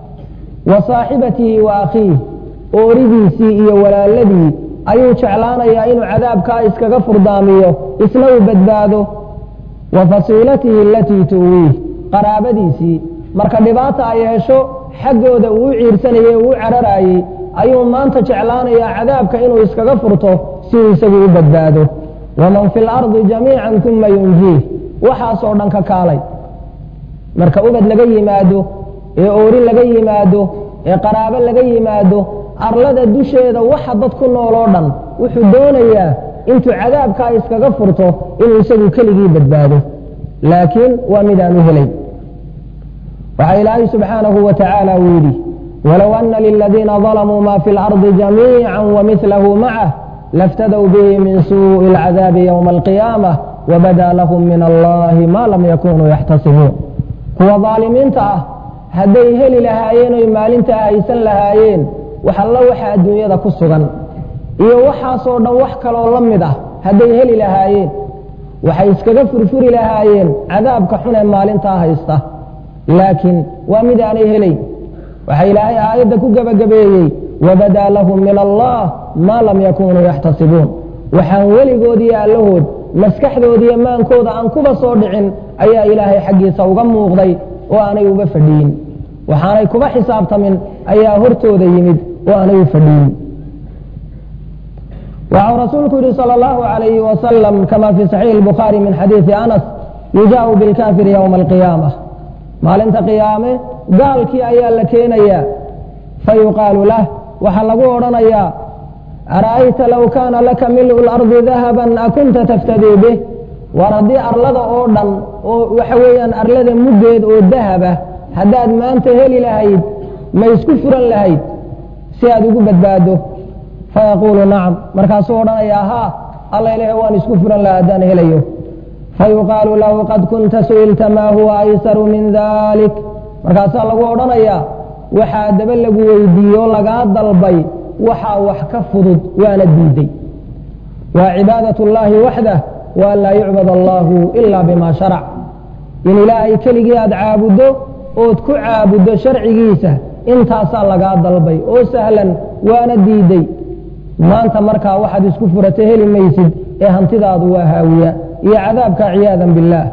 [SPEAKER 2] wa saaxibatihi wa akhiih ooridiisii iyo walaaladii ayuu jeclaanayaa inuu cadaabkaa iskaga furdaamiyo isna uu badbaado wa fasiilatihi alatii tuwiih qaraabadiisii marka dhibaata ay hesho xaggooda uu u ciirsanayey uu u cararaayey ayuu maanta jeclaanayaa cadaabka inuu iskaga furto si uu isagu u badbaado waman fi lardi jamiican uma yunjiih waxaasoo dhan ka kaalay marka ubad laga yimaado ee oori laga yimaado ee qaraabo laga yimaado arlada dusheeda waxa dad ku nool oo dhan wuxuu doonayaa intuu cadaabkaa iskaga furto inuu isagu keligii badbaado laakiin waa midaan u helay waxaa ilaahay subxaanahu wa tacaala uu yidhi walow ana liladiina dalamuu ma fi اlardi jamiica wamilahu macah laftadw bihi min suءi اlcadaabi ywma alqiyaamah wabada lahum min allahi ma lam yakunuu yaxtasibuun kuwa daalimiinta ah hadday heli lahaayeen oy maalintaa haysan lahaayeen wax alla waxa adduunyada ku sugan iyo waxaasoo dhan wax kaloo la mid ah hadday heli lahaayeen waxay iskaga furfuri lahaayeen cadaabka xun ee maalintaa haysta laakiin waa mid aanay helayn waxaa ilaahay aayadda ku gebagabeeyey wabadaa lahum min allah maa lam yakunuu yaxtasibuun waxaan weligoodiiyo allahood maskaxdoodiiyo maankooda aan kuba soo dhicin ayaa ilaahay xaggiisa uga muuqday oo aanay uga fadhiyin waxaanay kuba xisaabtamin ayaa hortooda yimid oo aanay u fadhiyin waxau rasuulku yihi salى اllahu عalayhi wasalam kama fi saxiix اlbukhaari min xadiidi anas yujaau bilkaafiri ywma alqiyaama maalinta qiyaame gaalkii ayaa la keenayaa fayuqaalu lah waxaa lagu odhanayaa ara'ayta low kaana laka mil'u lardi dahaban akunta taftadii bih war haddii arlada oo dhan oo waxa weeyaan arlada muggeed oo dahaba haddaad maanta heli lahayd ma isku furan lahayd si aad ugu badbaado fayaquulu nacam markaasuu odhanayaa haa alla ilahe waan isku furan laha haddaan helayo fayuqaalu lahu qad kunta su'ilta maa huwa aysaru min dalik markaasaa lagu odhanayaa waxaa daba lagu weydiiye oo lagaa dalbay waxaa wax ka fudud waana diiday waa cibaadat اllahi waxdah waan laa yucbad allahu ila bima sharac in ilaahay keligii aad caabuddo ood ku caabuddo sharcigiisa intaasaa lagaa dalbay oo sahlan waana diiday maanta markaa waxaad isku furata heli maysid ee hantidaadu waa haawiya iyo cadaabka ciyaada biاllah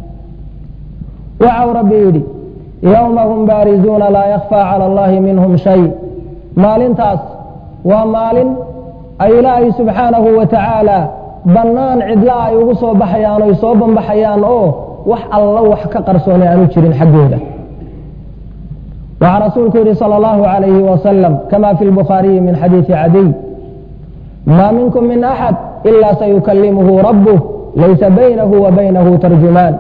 [SPEAKER 2] waxau rabbi yidhi yowma hum baarizuuna laa yakfaa cala allahi minhum shay maalintaas waa maalin ay ilaahay subxaanahu wa tacaala bannaan cidla ay ugu soo baxayaan oy soo banbaxayaan oo wax alla wax ka qarsoonay aanu jirin xaggooda waxaa rasuulku yihi salى اllahu عalayhi wasalam kama fi lbukhaariyi min xadiidi cadiy ma minkum min axad ila sayukalimuhu rabuh laysa baynahu wa baynahu tarjumaan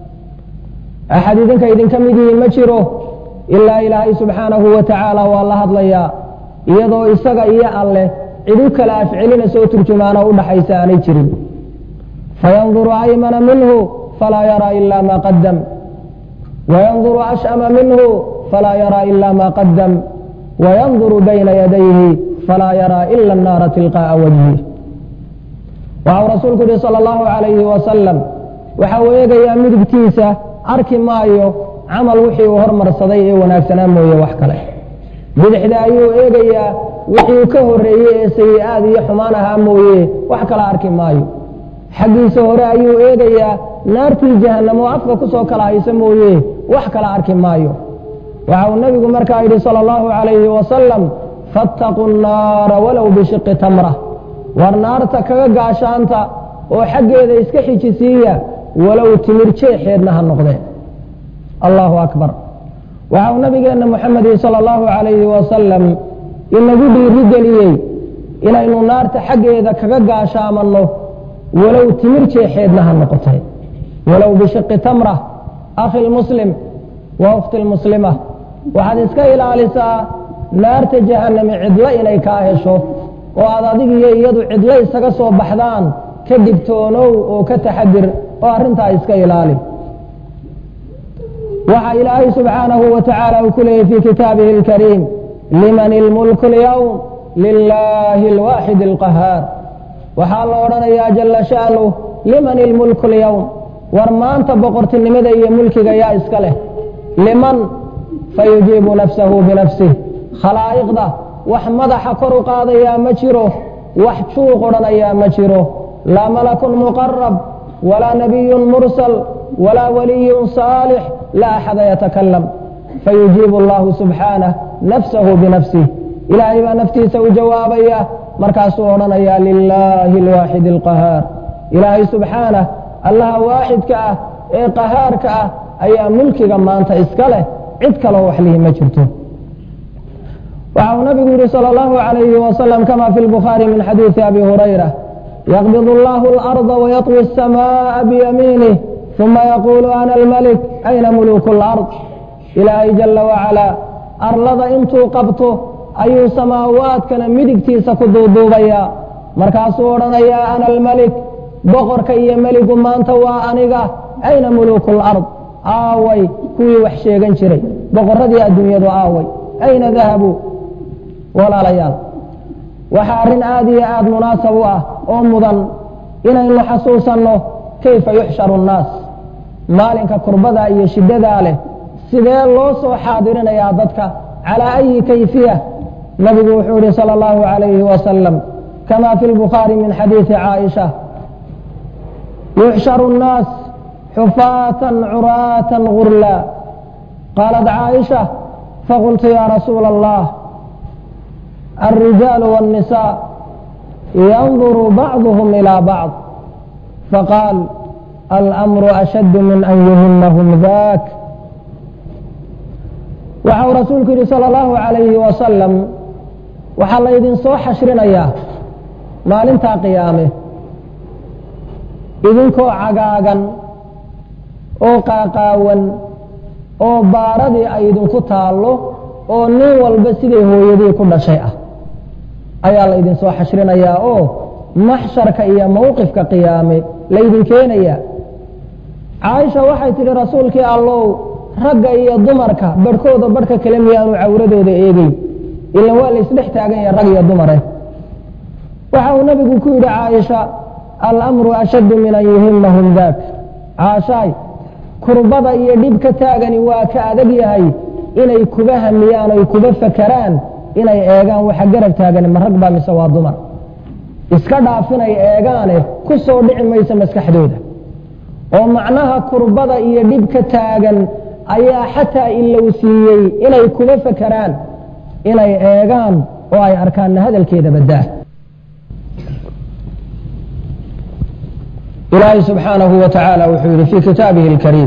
[SPEAKER 2] axad idinka idinka mid yihiin ma jiro ilaa ilaahay subxaanahu wa tacaala waa la hadlayaa iyadoo isaga iyo alleh cid u kala afcelina soo turjumaana u dhaxaysa aanay jirin fayanduru aymana minhu falaa yaraa ila ma qadam wayanduru ashama minhu falaa yaraa ila ma qadam wayanduru bayna yadayhi falaa yaraa ila annaara tilqaa'a wajhi waxau rasuulku yihi sala allahu calayhi wasalam waxa uu eegayaa midigtiisa arki maayo camal wixii uu hormarsaday ee wanaagsanaa mooye wax kale bidixda ayuu eegayaa wixii ka horeeyey ee sayi-aad iyo xumaan ahaa mooye wax kala arki maayo xaggiisa hore ayuu eegayaa naartii jahanamo afka kusoo kala haysa mooye wax kala arki maayo waxa uu nebigu markaa yidhi sala allahu calayhi wasalam fattaquu nnaara walow bishiqi tamra war naarta kaga gaashaanta oo xaggeeda iska xijisiiya walow timir jeexeedna ha noqdeen allahu akbar waxa uu nabigeenna moxamedi sala allahu calayhi wasalam inagu dhiiri geliyey inaynu naarta xaggeeda kaga gaashaamanno walow timir jeexeedna ha noqotee walow bishiqi tamra akhi lmuslim wa ukhti lmuslima waxaad iska ilaalisaa naarta jahaname cidlo inay kaa hesho oo aad adigiyo iyadu cidlo isaga soo baxdaan ka digtoonow oo ka taxadir oo arrintaa iska ilaali waxa ilaahay subxaanahu wa tacaala uu ku leeyay fii kitaabihi اlkariim liman ilmulku اlyowm lilaahi اlwaaxid اlqahaar waxaa la odhanayaa jala sha'nuh liman ilmulku اlyowm war maanta boqortinimada iyo mulkiga yaa iska leh liman fayujiibu nafsahu binafsih khalaa'iqda wax madaxa kor u qaadayaa ma jiro wax juuq odhanayaa ma jiro laa malakun muqarab walaa nabiyun mursal walaa waliyun saalix laa axada yatakalam fayujiibu allahu subxaanah nafsahu binafsih ilaahay baa naftiisa u jawaabaya markaasuu odhanayaa lilaahi alwaaxid alqahaar ilaahay subxaanah allaha waaxidka ah ee qahaarka ah ayaa mulkiga maanta iska leh cid kaloo wax lihi ma jirto waxa uu nabigu yihi salى اllahu عalayhi wasalam kama fi lbukhaari min xadiidi abi hurayra yaqbid اllahu اlarda wayaطwi الsamaءa biyamiinih uma yaquulu ana almalik ayna muluku اlard ilaahay jala wacalaa arlada intuu qabto ayuu samaawaadkana midigtiisa ku duuduubayaa markaasuu odhanayaa ana almalik boqorka iyo meligu maanta waa aniga ayna muluku اlard aaway kuwii wax sheegan jiray boqoradii adduunyadu aaway ayna dahabuu walaalayaal waxaa arrin aada iyo aada munaasab u ah oo mudan inaynu xasuusanno kayfa yuxsharu nnaas maalinka kurbada iyo shiddadaa leh sidee loo soo xaadirinayaa dadka calaa ayi kayfiya nabigu wuxuu yihi salى اllahu عalayhi wasalam kama fi lbukhaari min xadiidi caaisha yuxsharu الnaas xufaatan curaata gurla qaalat caaisha faqultu ya rasuula allah الرجال والنساء ينظر بعضهم إلى بعض فقال الأمر أشد من أن يهمهم ذاك waxau rasuulku yihi salى الlahu عalayhi wasalam waxaa laydin soo xashrinayaa maalintaa qiyaame idinkoo cagaagan oo qaaqaawan oo baaradii ay idinku taallo oo nin walba siday hooyadii ku dhashay ah ayaa la idinsoo xashrinayaa oo maxsharka iyo mowqifka qiyaame laydin keenayaa caaisha waxay tidhi rasuulkii allow ragga iyo dumarka barhkooda barhka kale miyaanu cawradooda eegeyn ilan waa laysdhex taagan yahay rag iyo dumare waxa uu nabigu ku yidhi caaisha alamru ashaddu min an yuhimahum daak caashaay kurbada iyo dhib ka taagani waa ka adag yahay inay kuba hamiyaan oy kuba fakeraan inay eegaan waxa garab taagani ma rag baa mise waa dumar iska dhaafinay eegaane ku soo dhici mayso maskaxdooda oo macnaha kurbada iyo dhib ka taagan ayaa xataa ilow siiyey inay kuba fakeraan inay eegaan oo ay arkaanna hadalkeeda baddaa ilaahay subxaanahu wa tacaala wuxuu yidhi fii kitaabihi اlkariim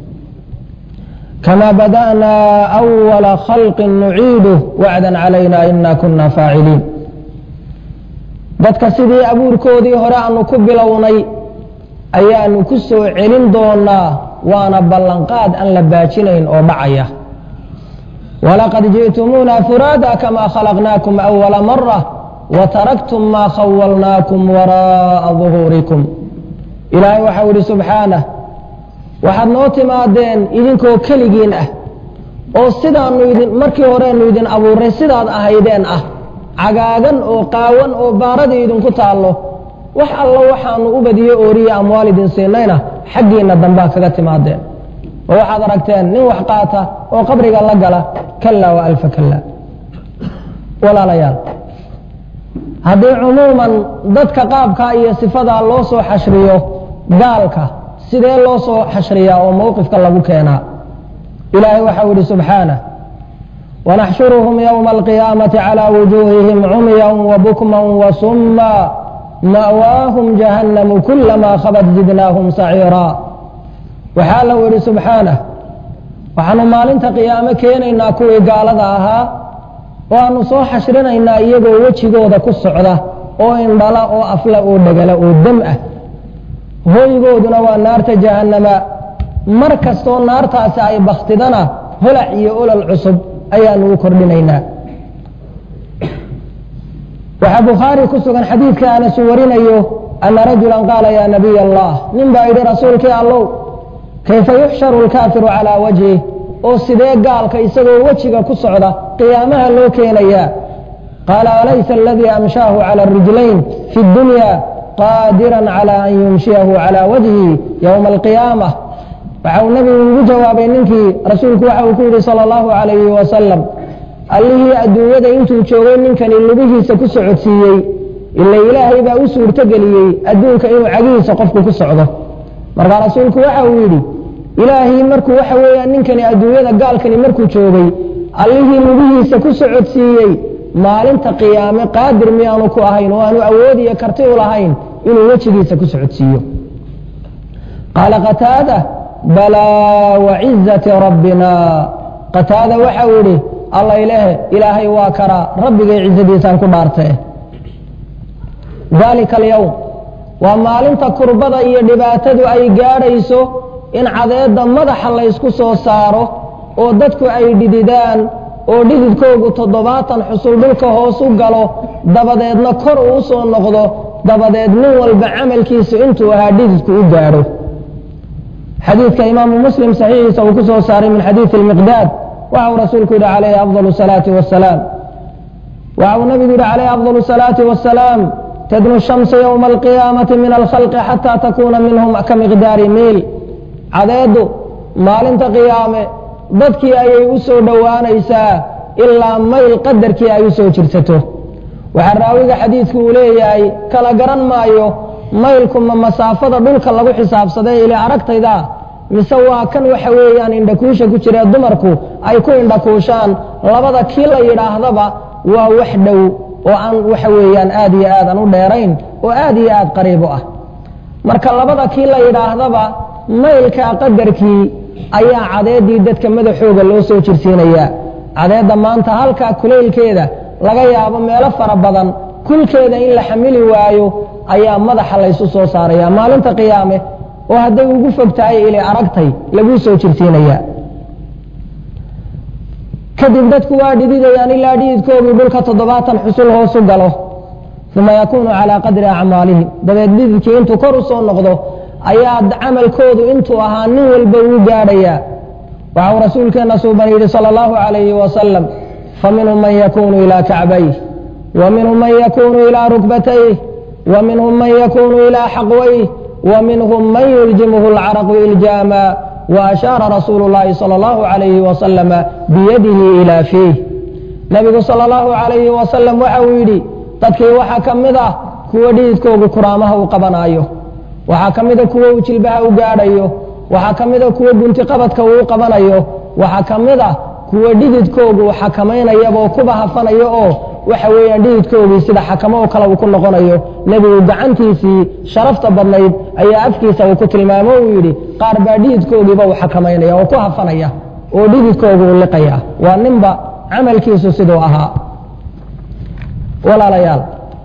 [SPEAKER 2] kama bada'naa أwala khalqi nuciiduh wacdan calayna ina kuna faaciliin dadka sidii abuurkoodii hore aanu ku bilownay ayaanu ku soo celin doonaa waana ballanqaad aan la baajinayn oo dhacaya walaqad ji'tumuuna furaada kama khalaqnaakum أwala mara wataraktum ma khawalnaakum waraa'a ظuhuurikum ilaahay waxau idhi subxaanah waxaad noo timaadeen idinkoo keligiin ah oo sidaanu idin markii horeenu idin abuurnay sidaad ahaydeen ah cagaagan oo qaawan oo baaradii idinku taallo wax allo waxaanu u badiyo ooriye amwaal idin siinayna xaggiinna dambaa kaga timaadeen oo waxaad aragteen nin wax qaata oo qabriga la gala kallaa wa alfa kallaa walaalayaal haddii cumuuman dadka qaabkaa iyo sifadaa loo soo xashriyo gaalka sidee loo soo xashriyaa oo mowqifka lagu keenaa ilaahay waxau yihi subxaanah wanaxshuruhum ywma alqiyaamati calى wujuuhihim cumya wabukma wasumma ma'waahum jahannamu kulama khabat zidnaahum saciiraa waxaa lau yihi subxaanah waxaanu maalinta qiyaamo keenaynaa kuwii gaalada ahaa oo aanu soo xashrinaynaa iyagoo wejigooda ku socda oo indhala oo afla oo dhegala oo dam ah hoygooduna waa naarta jahannama mar kastoo naartaasi ay baktidana holac iyo olol cusub ayaanu u kordhinaynaa waxaa bukhaari ku sugan xadiidka anasu warinayo ana rajulan qaala yaa nabiy allah nin baa yidhi rasuulkii allow kayfa yuxsharu lkaafiru calaa wajhih oo sidee gaalka isagoo wejiga ku socda qiyaamaha loo keenayaa qaala alaysa aladii amshaahu cala rijlayn fi dunya qaadiran calى an yumshiyahu calى wajhi ywma alqiyaamah waxa uu nebigu ugu jawaabay ninkii rasuulku waxa uu ku yihi salى اllahu alayhi wasalam allihii adduunyada intuu joogay ninkani lugihiisa ku socodsiiyey ila ilaahay baa u suurtogeliyey adduunka inuu cagihiisa qofku ku socdo markaa rasuulku waxa uu yidhi ilaahii markuu waxa weeyaan ninkani adduunyada gaalkani markuu joogay allihii lugihiisa ku socodsiiyey maalinta qiyaame qaadir miyaanu ku ahayn oo aanu awood iyo karti u lahayn inuu wejigiisa ku socodsiiyo qaala qataada balaa wacizati rabbina qataada waxau idhi alla ilaahe ilaahay waa karaa rabbigay cizadiisaan ku dhaartee daalika alyowm waa maalinta kurbada iyo dhibaatadu ay gaadhayso in cadeedda madaxa laysku soo saaro oo dadku ay dhididaan oo dhididkoogu toddobaatan xusul dhulka hoos u galo dabadeedna kor uu u soo noqdo dabadeed nin walba camalkiisu intuu ahaa dhididku u gaadho xadiidka imaamu muslim saxiixiisa uu ku soo saaray min xadiidi almiqdaad waxa uu rasuulku yidhi calayhi afdal salaati wasalaam waxa uu nabigu yidhi calayhi afdal salaati wasalaam tadnu shamsu yowma alqiyaamati min alkhalqi xataa takuuna minhum ka miqdaari miil cadeeddu maalinta qiyaame dadkii ayay u soo dhowaanaysaa ilaa mayl qadarkii ay u soo jirsato waxaa raawiga xadiidku uu leeyahay kala garan maayo maylku ma masaafada dhulka lagu xisaabsaday ile aragtayda mise waa kan waxa weeyaan indhakuusha ku jiree dumarku ay ku indhakuushaan labada kii la yidhaahdaba waa wax dhow oo aan waxa weeyaan aad iyo aad aan u dheerayn oo aad iyo aad qariib u ah marka labada kii la yidhaahdaba maylka qadarkii ayaa cadeeddii dadka madaxooga loo soo jirsiinayaa cadeedda maanta halkaa kulaylkeeda laga yaabo meelo fara badan kulkeeda in la xamili waayo ayaa madaxa laysu soo saaraya maalinta qiyaame oo hadday ugu fog tahay ili aragtay laguu soo jirsiinaya kadib dadku waa dhididayaan ilaa dhididkooduu dhulka toddobaatan xusul hoosu galo uma yakuunu calaa qadri acmaalihim dabeed dhididkii intuu kor u soo noqdo ayaa camalkoodu intuu ahaa nin walba uu gaadhayaa waxau rasuulkeenna suuban yidhi sala allahu calayhi wasalam faminhum man yakuunu ilaa kacbayh wa minhum man yakuunu ilaa rukbatayh wa minhum man yakuunu ilaa xaqwayh wa minhum man yuljimuhu alcaraqu iljaama وأشhaaر رasuuل اللahi صلى الله عليه وسلم بyadihi إilى فيih nebigu salى الlaه عaلaيه وaسلم waxa uu yidhi dadkii waxaa ka mid ah kuwa dhididkoogu kuraamaha u qabanaayo waxaa ka mida kuwa uu jilbaha u gaadhayo waxaa ka mida kuwa guntiqabadka uu qabanayo waxaa ka mid ah kuwa dhididkoogu xakamaynayaboo kuba hafanayo oo waxa weeyaan dhididkoogii sida xakamo oo kale uu ku noqonayo nebigu gacantiisii sharafta badnayd ayaa afkiisa uu ku tilmaamo uu yidhi qaar baa dhididkoogiiba uu xakamaynaya oo ku hafanaya oo dhididkoogu u liqaya waa ninba camalkiisu siduu ahaa walaalayaal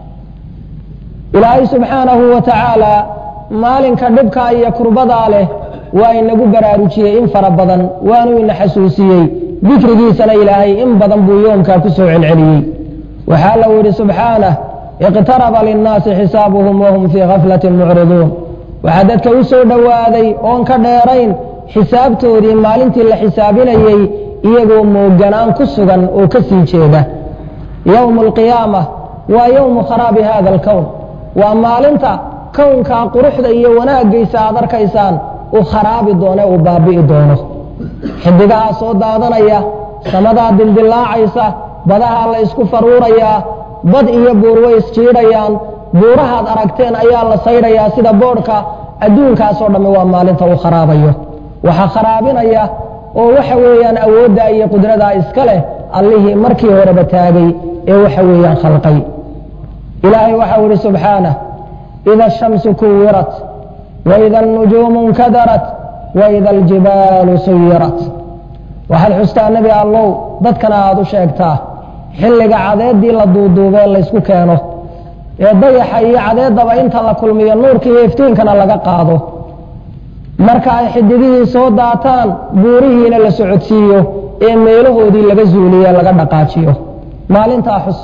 [SPEAKER 2] ilaahay subxaanahu wa tacaala maalinka dhibkaa iyo kurbadaa leh waa inagu baraarujiyey in fara badan waanuu ina xasuusiyey dikrigiisana ilaahay in badan buu yoomkaa ku soo celceliyey waxaa lau yidhi subxaanah iqtaraba linnaasi xisaabuhum wahum fii khaflatin mucriduun waxaa dadka u soo dhowaaday oon ka dheerayn xisaabtoodii maalintii la xisaabinayey iyagoo mooganaan ku sugan oo ka sii jeeda yowmu alqiyaama waa yowmu kharaabi hada alkown waa maalinta kownkaa quruxda iyo wanaaggiisa aad arkaysaan uu kharaabi doone uu baabi'i doono xidigahaa soo daadanaya samadaa dildilaacaysa badahaa la ysku faruurayaa bad iyo buur way isjiidhayaan buurahaad aragteen ayaa la saydhayaa sida boodhka adduunkaasoo dhammi waa maalinta uu kharaabayo waxaa kharaabinaya oo waxa weeyaan awooddaa iyo qudradaa iska leh allihii markii horeba taagay ee waxa weeyaan khalqay ilaahay waxau ihi subxaanah ida ashamsu kuwirat waida alnujuumu nkadarat waida aljibaalu suyirat waxaad xustaa nebi allow dadkana aada u sheegtaa xilliga cadeeddii la duuduubee laysku keeno ee dayaxa iyo cadeeddaba inta la kulmiyo nuurka iyo iftiinkana laga qaado marka ay xidigihii soo daataan buurihiina la socodsiiyo ee meelahoodii laga zuuliye laga dhaqaajiyo maalintaa xus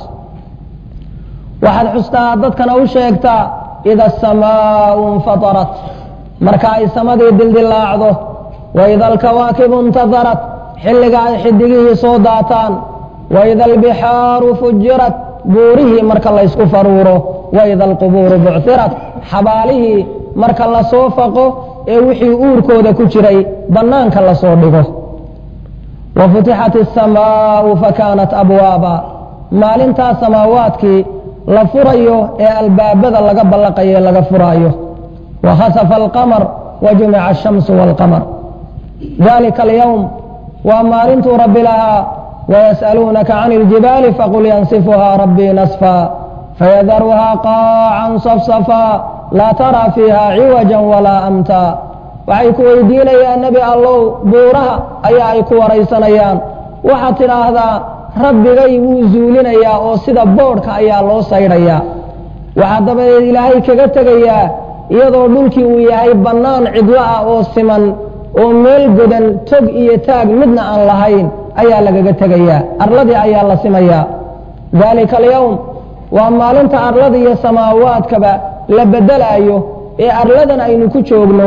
[SPEAKER 2] waxaad xustaa dadkana u sheegtaa ida asamaau infatarat marka ay samadii dildilaacdo waida alkawaakibu intadarat xilliga ay xidigihii soo daataan waida albixaaru fujirat buurihii marka laysku faruuro waida alqubuuru buctirat xabaalihii marka lasoo faqo ee wixii uurkooda ku jiray bannaanka lasoo dhigo wa futixat asamaau fakaanat abwaaba maalintaa samaawaadkii la furayo ee albaabada laga ballaqayo ee laga furaayo wa khasafa alqamar wa jumica ashamsu waalqamar dalika alyowm waa maalintuu rabbi lahaa wayas'aluunaka can iljibaali faqul yansifuhaa rabbii nasfaa fayadaruhaa qaacan safsafaa laa taraa fiiha ciwaja walaa amtaa waxay ku weydiinayaan nebi allow buuraha ayaa ay ku waraysanayaan waxaad tidhaahdaa rabbigay wuu zuulinayaa oo sida boodhka ayaa loo saydhayaa waxaa dabadeed ilaahay kaga tegayaa iyadoo dhulkii uu yahay bannaan cidlo ah oo siman oo meel godan tog iyo taag midna aan lahayn ayaa lagaga tegayaa arladii ayaa la simayaa daalika alyowm waa maalinta arlada iyo samaawaadkaba la bedelaayo ee arladan aynu ku joogno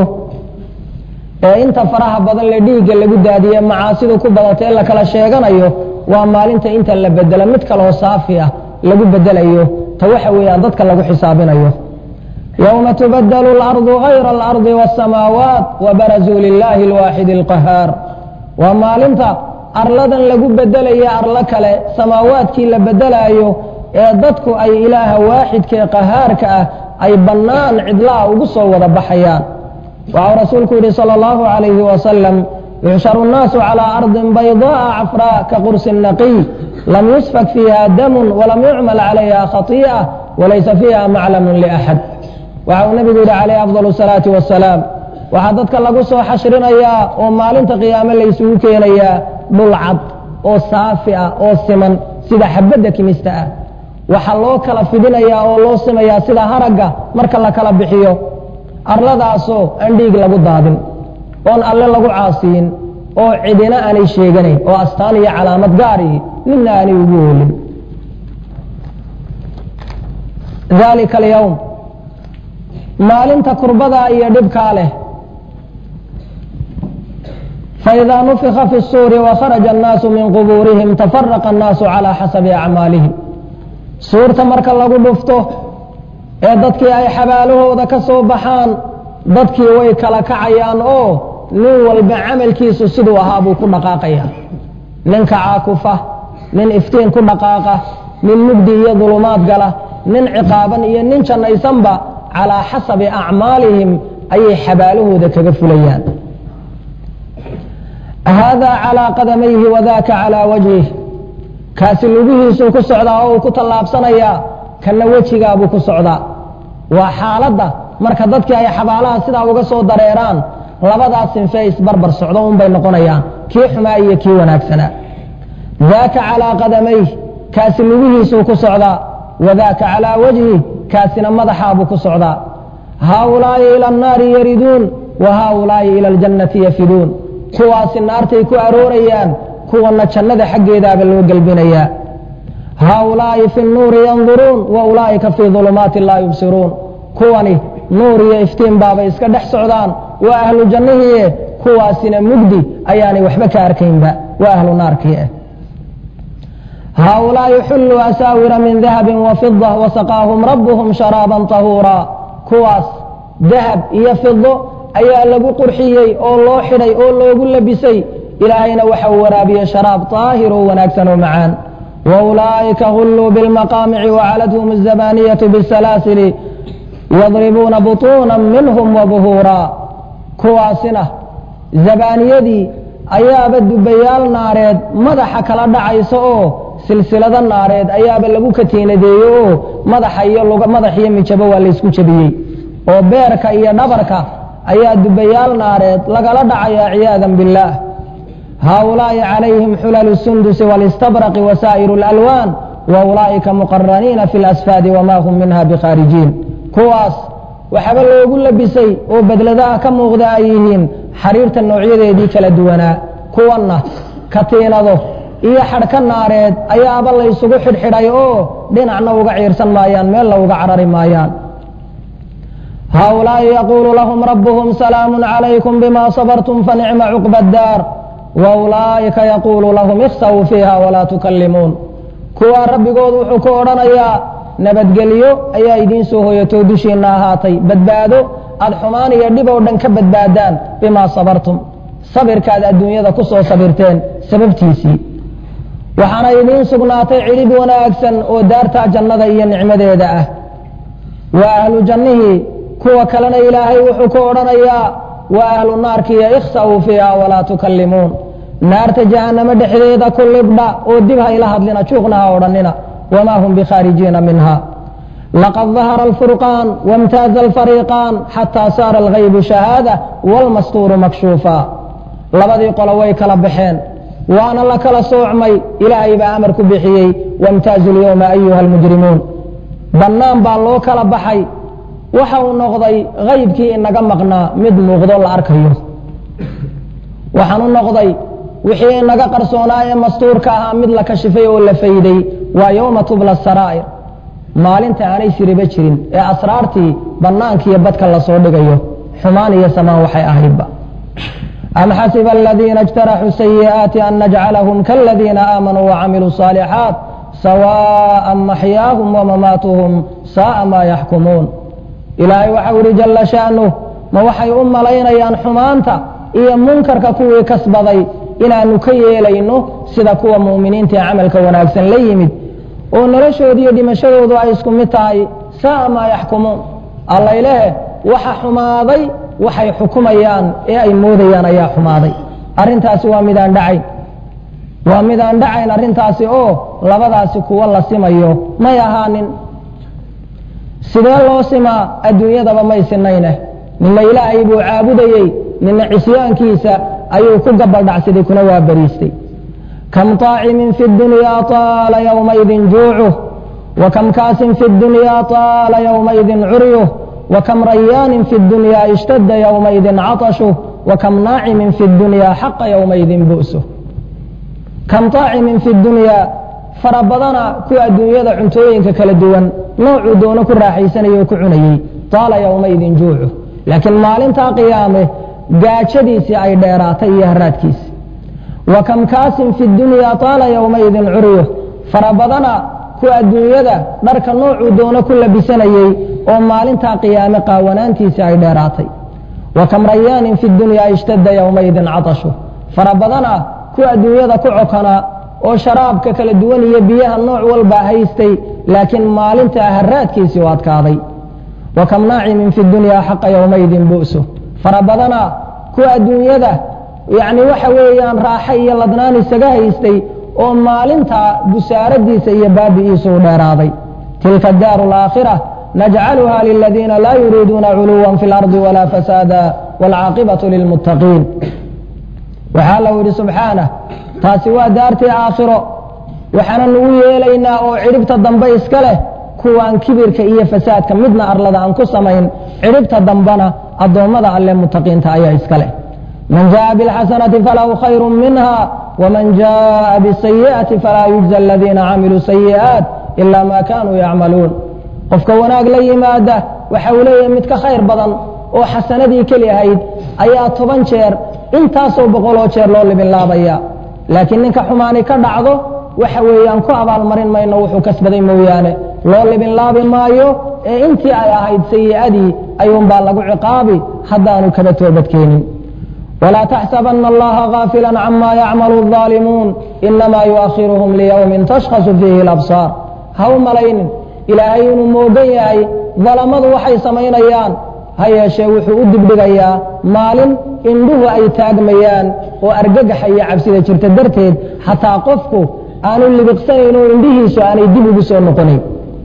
[SPEAKER 2] ee inta faraha badan le dhiigga lagu daadiye macaasidu ku badatee la kala sheeganayo waa maalinta inta la bedelo mid kaloo saafi ah lagu bedelayo ta waxa weeyaan dadka lagu xisaabinayo yowma tubadelu alardu gayra alardi waاsamaawaat wabarazuu lilaahi alwaaxidi alqahaar waa maalinta arladan lagu bedelaya arlo kale samaawaadkii la bedelaayo ee dadku ay ilaaha waaxidkae qahaarka ah ay bannaan cidlaha ugu soo wada baxayaan waxau rasuulku yidhi salى اllahu عalayhi wasalam yuxsharu الnaasu calىa ardin bayضaءa cafraa ka qursi naqiy lam yusfak fiiha damun walam yucmal calayha khaطiئة walaysa fiiha maclamu liأxad waxa uu nebigu yidhi calayh afضal الsalaaةi wasalaam waxaa dadka lagu soo xashrinayaa oo maalinta qiyaame laysugu keenayaa dhul cad oo saafi ah oo siman sida xabadda kimista ah waxaa loo kala fidinayaa oo loo simayaa sida haragga marka la kala bixiyo arladaasoo aan dhiig lagu daadin oon alle lagu caasiyin oo cidina aanay sheeganayn oo astaan iyo calaamad gaarihi midna aanay ugu oolin dalika alyowm maalinta kurbadaa iyo dhibkaa leh faidaa nufika fi الsuuri wakharaja الnaasu min qubuurihim tafaraqa الnaasu calى xasabi acmaalihim suurta marka lagu dhufto ee dadkii ay xabaalahooda ka soo baxaan dadkii way kala kacayaan oo nin walba camalkiisu siduu ahaa buu ku dhaqaaqaya ninka caakufa nin iftiin ku dhaqaaqa nin mugdi iyo dulumaad gala nin ciqaaban iyo nin jannaysanba calaa xasabi acmaalihim ayay xabaalahooda kaga fulayaan haadaa calaa qadamayhi wadaaka calaa wajhih kaasi lugihiisuu ku socdaa oo uu ku tallaabsanayaa kana wejigaabuu ku socdaa waa xaaladda marka dadkii ay xabaalaha sidaa uga soo dareeraan labadaas sinfe isbarbar socdo unbay noqonayaan kii xumaa iyo kii wanaagsanaa daaka calaa qadamayh kaasi lugihiisuu ku socdaa wadaaka calaa wajhi kaasina madaxaabuu ku socdaa haaulaa'i ila annaari yariduun wa haaulaa'i ila aljannati yafiduun kuwaasi naartay ku aroorayaan kuwana jannada xaggeedaaba loo gelbinayaa haaulaa'i fi nnuuri yanduruun wa ulaa'ika fii dulumaati laa yubsiruun kuwani nuur iyo iftiin baabay iska dhex socdaan waa ahlu jannihiie kuwaasina mugdi ayaanay waxba ka arkaynba waa ahlu naarkii ah haaulaa'i xulluu asaawira min dahabin wa fida wasaqaahum rabbuhum sharaaban tahuuraa kuwaas dahab iyo fido ayaa lagu qurxiyey oo loo xidhay oo loogu labisay ilaahayna waxa uu waraabiyey sharaab taahir oo wanaagsan oo macaan wa ulaa'ika hulluu bilmaqaamici wacaladhum azabaaniyatu bisalaasili yadribuuna butuuna minhum wabuhuuraa kuwaasina zabaaniyadii ayaaba dubayaal naareed madaxa kala dhacaysa oo silsilado naareed ayaaba lagu katiinadeeye oo madaxa iyo madax iyo mijabo waa laysku jabiyey oo beerka iyo dhabarka ayaa dubayaal naareed lagala dhacayaa ciyaadan biاllaah haaulaa'i calayhim xulalu sundusi walistabraqi wasaa'iru اlalwaan wa ulaa'ika muqaraniina fi اlasfaadi wama hum minha bikhaarijiin kuwaas waxaaba loogu labisay oo bedladaha ka muuqda ay yihiin xariirta noocyadeedii kala duwanaa kuwanna katiinado iyo xadhka naareed ayaaba laysugu xidhxidhay oo dhinacna uga ciirsan maayaan meelna uga carari maayaan haaulaa'i yaquulu lahum rabbuhum salaamu calaykum bima sabartum fanicma cuqba addaar wa ulaa'ika yaquulu lahum ikhsawuu fiiha walaa tukallimuun kuwaa rabbigood wuxuu ku odhanayaa nabadgelyo ayaa idiin soo hoyatoo dushiinna ahaatay badbaado aad xumaan iyo dhib oo dhan ka badbaadaan bimaa sabartum sabirkaad adduunyada ku soo sabirteen sababtiisii waxaana idiin sugnaatay cidhib wanaagsan oo daartaa jannada iyo nicmadeeda ah waa ahlu jannihii kuwa kalena ilaahay wuxuu ku odhanayaa waa ahlu naarkiiyo ikhsa'uu fiiha walaa tukallimuun naarta jahannamo dhexdeeda ku libdha oo dib ha ila hadlina juuqna ha odhannina wma hm bkhاarijiina minha laqad ظahara اlfurqaan wاmtaaza اlfariiqaan xatىa saara اlغaybu shahaadة wاlmastuuru makshuufa labadii qolo way kala baxeen waana la kala soocmay ilaahay baa amar ku bixiyey wاmtaazu اlyowma ayuha اlmujrimuun bannaan baa loo kala baxay waxa uu noqday haybkii inaga maqnaa mid muuqdo la arkayo waxaan u noqday wixii inaga qarsoonaa ee mastuurka ahaa mid la kashifay oo la fayday waa yowma tubla saraa'ir maalinta aanay siriba jirin ee asraartii bannaankiiyo badka lasoo dhigayo xumaan iyo samaan waxay ahaydba am xasiba aladiina اjtaraxuu sayi'aati an najcalahum kaladiina aamanuu wacamiluu الصaalixaat sawaaءa maxyaahum wamamaatuhum saa'a maa yaxkumuun ilaahay waxau ihi jalla sha'nuh ma waxay u malaynayaan xumaanta iyo munkarka kuwii kasbaday inaanu ka yeelayno sida kuwa mu'miniinta ee camalka wanaagsan la yimid oo noloshooda iyo dhimashadoodu ay isku mid tahay saa'a maa yaxkumuun allaylehe waxa xumaaday waxay xukumayaan ee ay moodayaan ayaa xumaaday arrintaasi waa midaan dhacayn waa midaan dhacayn arrintaasi oo labadaasi kuwo la simayo may ahaanin sidee loo simaa adduunyadaba may sinayneh nina ilaahay buu caabudayey nina cisyaankiisa ayuu ku gabaldhacsaday kuna waa bariistay kam طaacimin fi اdunyaa طaala ywmaidin juucuh وكم كاس في الدنيا طال يومئذ عريه وكم ريان في الدنيا اشتد يومئذ عطشه وكم ناعم في الدنيا حق يومئذ بؤسه كم طاعم في الدنيا فربضنا كو الدنيا cuntooyinka kala duwan noocuu doono ku raaxaysanayo ku cunayey taala yowmaidin juucu laakiin maalintaa qiyaame gaajadiisii ay dheeraatay iyo haraadkiisi wa kam kaasin fi dunya taala yowmaidin curyo farabadana ku adduunyada dharka noocuu doono ku labisanayey oo maalintaa qiyaame qaawanaantiisii ay dheeraatay wa kam rayaanin fi dunya ishtadda yowmaidin catashu farabadana ku adduunyada ku cokana oo sharaabka kala duwan iyo biyaha nooc walba haystay laakiin maalintaa haraadkiisii u adkaaday wa kam naacimin fi dunya xaqa yowmaidin bu'su farabadana ku adduunyada yacni waxa weeyaan raaxo iyo ladnaan isaga haystay oo maalintaa busaaradiisa iyo baabi'iisu u dheeraaday tilka daaru alaakhira najcaluha liladiina laa yuriiduuna culuwan fi lardi walaa fasaada waalcaaqibatu lilmuttaqiin waxaa lau yidhi subxaanah taasi waa daartii aakhiro waxaana nagu yeelaynaa oo cidhibta dambe iska leh kuwaan kibirka iyo fasaadka midna arlada aan ku samayn cidhibta dambena addoommada alle mutaqiinta ayaa iska leh man jaءa bاlxasanati falahu khayru minha wman jaءa bالsayiئati falaa yujزى aladiina camiluu sayi'aat ila ma kanuu yacmaluun qofka wanaag la yimaada waxa uu leeyahay mid ka khayr badan oo xasanadii keli ahayd ayaa toban jeer intaasoo boqoloo jeer loo libinlaabaya laakiin ninka xumaani ka dhacdo waxa weeyaan ku abaalmarin mayno wuxuu kasbaday mooyaane loo libinlaabi maayo ee intii ay ahayd sayi'adii ayuunbaa lagu ciqaabi haddaanu kaba toobadkeenin ولا تحسبن الله غافلا عما يعمل الظالمون إنما يؤخرهم ليوم تشخص فيه الأبصار هو ملين إلهي inuu moogan yahay dalamadu waxay samaynayaan ha yeeshee wuxuu u dibdhigayaa maalin indhuhu ay taagmayaan oo argagaxa iyo cabsida jirta darteed xataa qofku aanu libiqsanayn oo indhihiisu aanay dib ugu soo noqonayn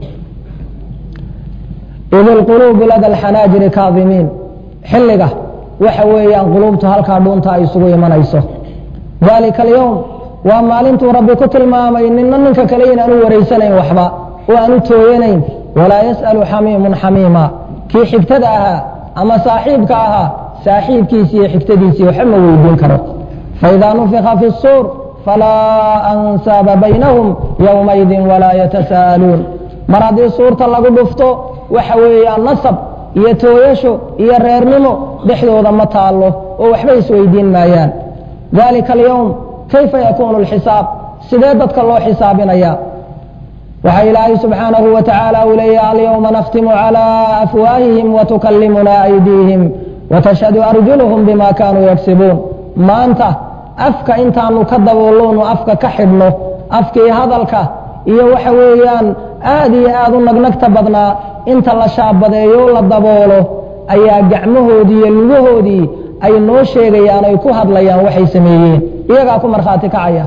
[SPEAKER 2] id اlquluubu lada اlxanaajiri kaadimiin xilliga waxa weeyaan quluubtu halkaa dhuunta ay isugu imanayso dalika alyowm waa maalintuu rabbi ku tilmaamay nina ninka kale inaanu wareysanayn waxba oo aanu tooyanayn walaa yas'alu xamiimun xamiima kii xigtada ahaa ama saaxiibka ahaa saaxiibkiisi iyo xigtadiisii waxba ma weydiin karo faidaa nufika fi الsuur falaa ansaaba baynahum yowmaidin walaa yatasa'aluun mar haddii suurta lagu dhufto waxa weeyaan nasab iyo tooyasho iyo reernimo dhexdooda ma taallo oo waxba isweydiin maayaan dalika alyowm kayfa yakuunu alxisaab sidee dadka loo xisaabinaya waxaa ilaahay subxaanahu wa tacaala uu leeyahy alyowma nakhtimu calى afwaahihim watukallimuna aydiihim watashhadu arjuluhum bima kaanuu yagsibuun maanta afka intaanu ka daboolonu afka ka xidhno afkii hadalka iyo waxa weeyaan aad iyo aad u nagnagta badnaa inta la shaabadeeyo la daboolo ayaa gacmahoodii iyo lugahoodii ay noo sheegayaan ay ku hadlayaan waxay sameeyeen iyagaa ku markhaati kacaya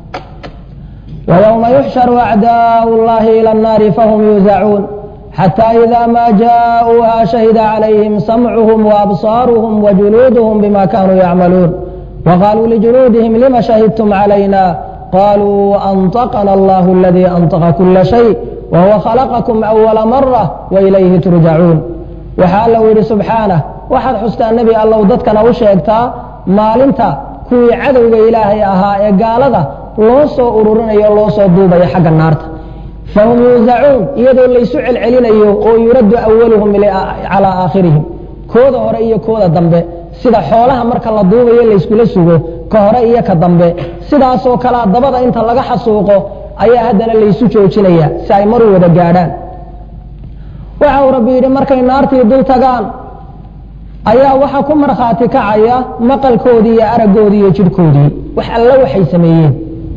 [SPEAKER 2] ويوم يحشر أعداء الله إلى النار فهم يوزعون حتى إذا ما جاءوها شهد عليهم سمعهم وأبصارهم وجلودهم بما كانوا يعملون وقالوا لجلودهم لم شهدتم علينا قالوا أنطقنا الله الذي أنطق كل شيء وهو خلقكم أول مرة وإليه ترجعون وحال له سبحانه waxaad xustaa nebi allow dadkana u sheegtaa maalinta kuwii cadowga ilaahay ahaa ee gaalada loo soo ururinayo o loo soo duubayo xagga naarta fahum yuusacuun iyadoo laysu celcelinayo oo yuraddu awaluhum calaa aakhirihim kooda hore iyo kooda dambe sida xoolaha marka la duubayo layskula sugo ka hore iyo ka dambe sidaasoo kalea dabada inta laga xasuuqo ayaa haddana laysu joojinaya si ay maru wada gaadhaan waxa uu rabbi yidhi markay naartii dul tagaan ayaa waxaa ku markhaati kacaya maqalkoodii iyo araggoodii iyo jidhkoodii wax alle waxay sameeyeen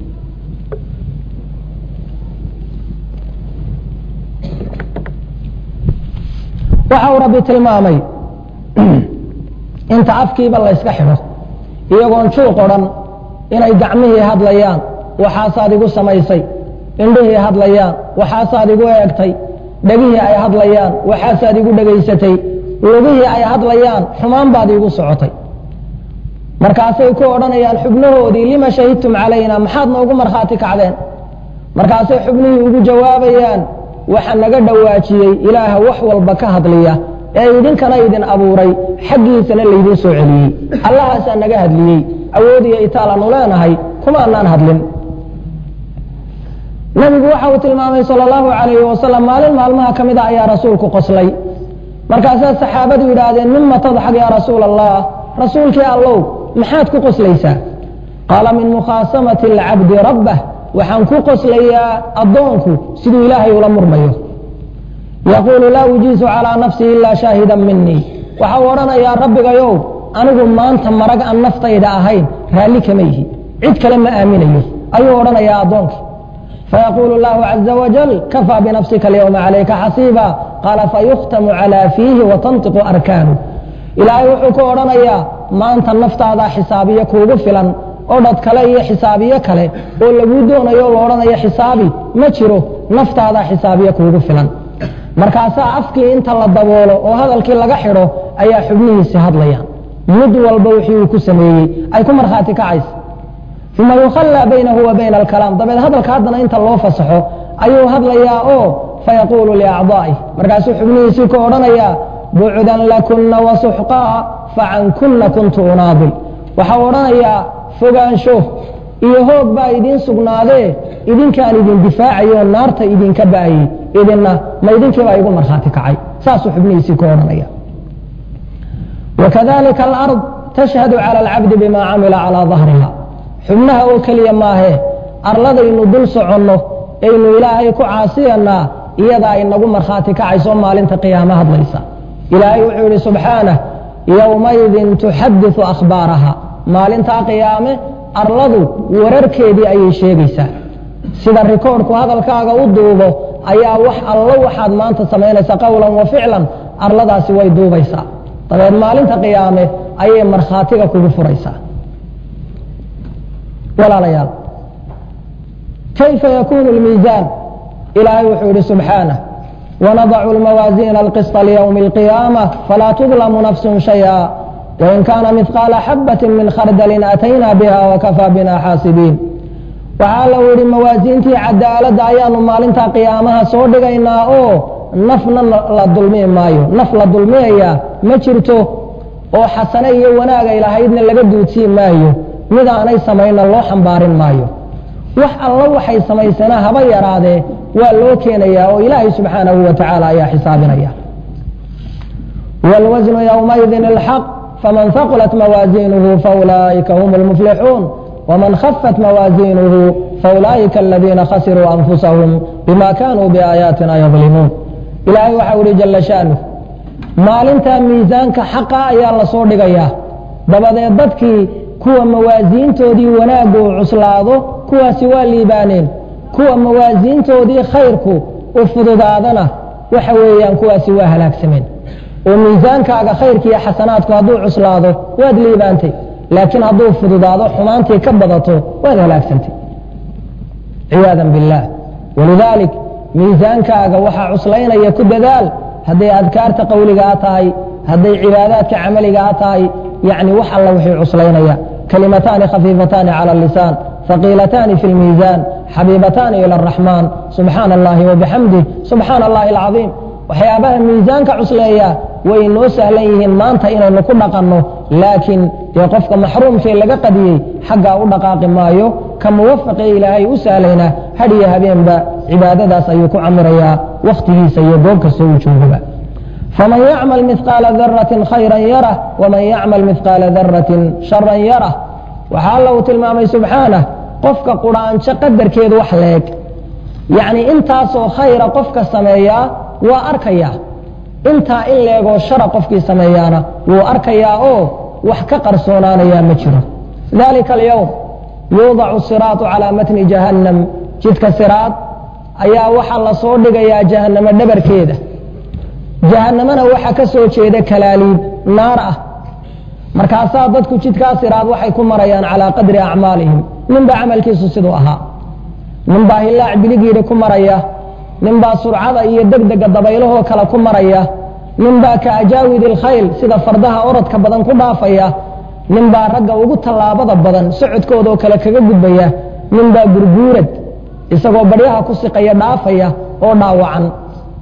[SPEAKER 2] waxa uu rabbi tilmaamay inta afkiiba layska xidho iyagoon juuq odhan inay gacmihii hadlayaan waxaasaad igu samaysay indhihii hadlayaan waxaasaad igu eegtay dhegihii ay hadlayaan waxaasaad igu dhegaysatay lugihii ay hadlayaan xumaan baad iigu socotay markaasay ku odhanayaan xubnahoodii lima shahidtum calayna maxaad noogu markhaati kacdeen markaasay xubnihii ugu jawaabayaan waxa naga dhowaajiyey ilaaha wax walba ka hadliya ee idinkana idin abuuray xaggiisana laydin soo celiyey allahaasaa naga hadliyey awood iyo itaal aanu leenahay kuma anaan hadlin nabigu waxa uu tilmaamay sal اllahu alayhi wasalam maalin maalmaha ka mid a ayaa rasuulku qoslay markaasaa saxaabadu yidhaahdeen mima tadxak ya rasuula allah rasuulkii allow maxaad ku qoslaysaa qaala min mukhaasamati اlcabdi rabbah waxaan ku qoslayaa addoonku siduu ilaahay ula murmayo yaquulu laa ujiisu calىa nafsii ilaa shaahidan minii waxa uu odhanayaa rabbigayow anigu maanta marag aan naftayda ahayn raalli kama yihi cid kale ma aaminayo ayuu odhanayaa addoonkii فيقول الله عز وجل كفى بنفسك اليوم عليك حصيبا قال فيختم على فيه وتنطق أركانه إلهي wuxuu ku odhanayaa maanta naftaada xisaabiye kuugu filan oo dhad kale iyo xisaabiye kale oo laguu doonayo la odhanayo xisaabi ma jiro naftaada xisaabiye kuugu filan markaasaa afkii inta la daboolo oo hadalkii laga xidho ayaa xubnihiisi hadlayaan mid walba wixii uu ku sameeyey ay ku markhaati kacaysa uma yukhallaa baynahu wa bayna alkalaam dabeed hadalka haddana inta loo fasaxo ayuu hadlayaa oo fayaquulu liacdaa'ih markaasuu xubnihiisii ku odhanayaa bucdan lakunna wasuxqaa facankunna kuntu unaadil waxau odhanayaa fogaansho iyo hoog baa idiin sugnaadee idinkaan idin difaacayo naarta idinka ba'ayey idinna ma idinkiibaa igu markhaati kacay saasuu xubnihiisii ku odhanaya wakadalika alard tashhadu cala alcabdi bima camila calaa dahriha xubnaha oo keliya maahee arladaynu dul soconno aynu ilaahay ku caasiyanaa iyadaa inagu markhaati kacayso maalinta qiyaamo hadlaysa ilaahay wuxuu yidhi subxaanah yowmaydin tuxadiثu akhbaaraha maalintaa qiyaame arladu wararkeedii ayay sheegaysaa sida rikoorhku hadalkaaga u duubo ayaa wax allo waxaad maanta samaynaysa qowlan wa ficlan arladaasi way duubaysaa dabeed maalinta qiyaame ayay markhaatiga kugu furaysaa walaalayaal kayfa yakunu اlmiisaan ilaahay wuxuu yihi subxaanah wanadacu اlmawaasiina alqisطa lywmi اlqiyaamة falaa tudlamu nafsu shayئa wain kaana midqaala xabaةi min khardalin atayna biha wakafaa bina xaasibiin waxaa lau yihi mawaasiintii cadaaladda ayaanu maalinta qiyaamaha soo dhigaynaa oo nafna la dulmi maayo naf la dulmiyayaa ma jirto oo xasane iyo wanaaga lahaydna laga duudsiin maayo mid aanay samayna loo xambaarin maayo wax allo waxay samaysana haba yaraadee waa loo keenayaa oo ilaahay subxaanahu wa tacaala ayaa xisaabinaya wاlwasnu ywmaidin اlxaq faman haqulat mawaasiinuhu faulaa'ika hum اlmuflixuun wman khafat mawaasiinuhu faulaa'ika aladiina khasiruu anfusahum bima kanuu biaayaatina yadlimuun ilaahay waxau ihi jala shaanuh maalintaa miisaanka xaqa ayaa la soo dhigayaa dabadeed dadkii kuwa mawaasiintoodii wanaaggu u cuslaado kuwaasi waa liibaaneen kuwa mawaasiintoodii khayrku u fududaadana waxa weeyaan kuwaasi waa halaagsameen oo miisaankaaga khayrkiiyo xasanaadku hadduu cuslaado waad liibaantay laakiin hadduu fududaado xumaantii ka badato waad halaagsantay ciyaada biاllah walidaalik miisaankaaga waxaa cuslaynaya ku dadaal hadday adkaarta qowligaa tahay hadday cibaadaadka camaligaa tahay yani wax alla wixii cuslaynaya kalimataani khafiifataani cala اlisaan haqiilataani fi اlmiisaan xabiibataani ilى الraxmaan subxaana اllahi wabixamdih subxaana اllahi اlcaظiim waxyaabaha miisaanka cusleeya way noo sahlan yihiin maanta inaynu ku dhaqanno laakiin dee qofka maxruumkee laga qadiyey xaggaa u dhaqaaqi maayo ka muwafaqee ilaahay u sahlayna hadhiyo habeenba cibaadadaas ayuu ku camirayaa wakhtigiisa iyo goob kasta uu joogaba faman yacmal midqaala daratin khayran yarah waman yacmal midqaala daratin sharan yarah waxaa alla uu tilmaamay subxaanah qofka quraanjo qadarkeedu wax leeg yacni intaasoo khayra qofka sameeyaa waa arkayaa intaa in leegoo shara qofkii sameeyaana wuu arkayaa oo wax ka qarsoonaanayaa ma jiro dalika alyowm yuudacu siraatu calaa matni jahannam jidka siraad ayaa waxaa la soo dhigayaa jahannamo dhabarkeeda jahannamana waxaa ka soo jeeda kalaaliib naar ah markaasaa dadku jidkaa siraad waxay ku marayaan calaa qadri acmaalihim ninbaa camalkiisu siduu ahaa ninbaa hilaac biligiidhi ku maraya ninbaa surcada iyo degdega dabaylahoo kale ku maraya ninbaa ka ajaawid ilkhayl sida fardaha orodka badan ku dhaafaya ninbaa ragga ugu tallaabada badan socodkoodoo kale kaga gudbaya ninbaa gurguurad isagoo baryaha ku siqaya dhaafaya oo dhaawacan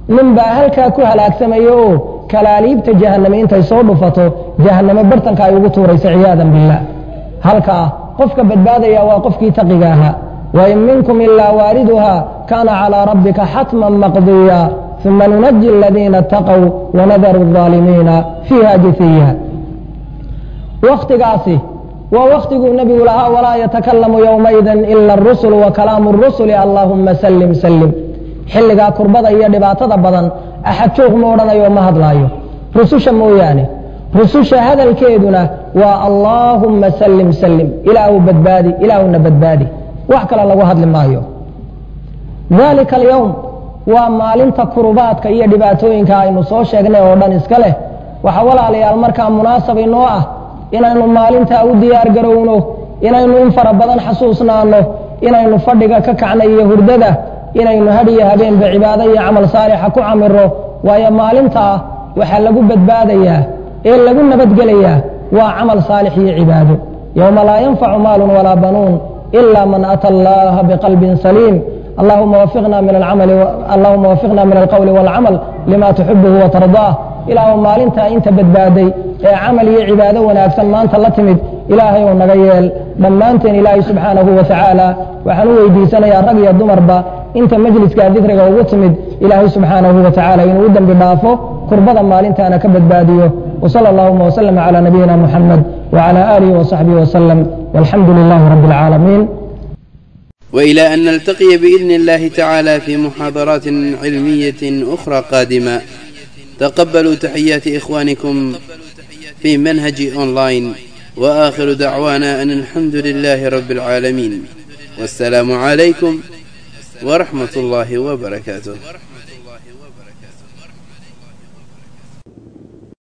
[SPEAKER 2] nin baa halkaa ku halaagsamayo oo kalaaliibta jahanname intay soo dhufato jahanname bartanka ay ugu tuurayso ciyaadan billaah halkaa qofka badbaadaya waa qofkii taqiga ahaa wain minkum ilaa waariduha kaana calىa rabbika xatman maqdiya uma nunaji aladiina اtaqow wanadaru الظaalimiina fiiha jithiya waktigaasi waa waktiguu nebigu lahaa walaa yatakalamu ywmaidin ila اrusul wakalaamu الrusuli allahuma salim salim xilligaa kurbada iyo dhibaatada badan axad joog ma odhanayo ma hadlaayo rususha mooyaane rususha hadalkeeduna waa allaahumma salim salim ilaahu badbaadi ilaahuna badbaadi wax kale lagu hadli maayo daalika alyowm waa maalinta kurubaadka iyo dhibaatooyinka aynu soo sheegnay oo dhan iska leh waxaa walaalayaal markaa munaasab inoo ah inaynu maalintaa u diyaar garowno inaynu in fara badan xasuusnaano inaynu fadhiga ka kacna iyo hurdada inaynu hadhiyo habeenba cibaado iyo camal saalixa ku camiro waayo maalintaa waxaa lagu badbaadayaa ee lagu nabadgelayaa waa camal saalix iyo cibaado yowma laa yanfacu maalun walaa banuun ila man ata allaha biqalbin saliim allahuma wafiqna min alcamali allahuma wafiqna min alqowli waalcamal lima tuxibuhu watardaah ilaahu maalintaa inta badbaaday ee camal iyo cibaado wanaagsan maanta la timid ilaahay ou naga yeel dhammaanteen ilaahay subxaanahu wa tacaala waxaan u weydiisanayaa rag iyo dumarba inta majliskaa dikriga ugu timid ilaahay subxaanahu wa tacaala inuu u dembi dhaafo kurbada maalintaana ka badbaadiyo wsala allahuma wslm cla nabiyina muxamed wcla aalihi wsaxbihi wslm walxamdu lilahi rabi اlcaalamiin
[SPEAKER 4] وإلى أن نلتقي بإذن الله تعالى في محاضرات علمية أخرى قادمة تقبلوا تحيات إخوانكم في منهج أونلاين وآخر دعوانا أن الحمد لله رب العالمين والسلام عليكم ورحمة الله وبركاته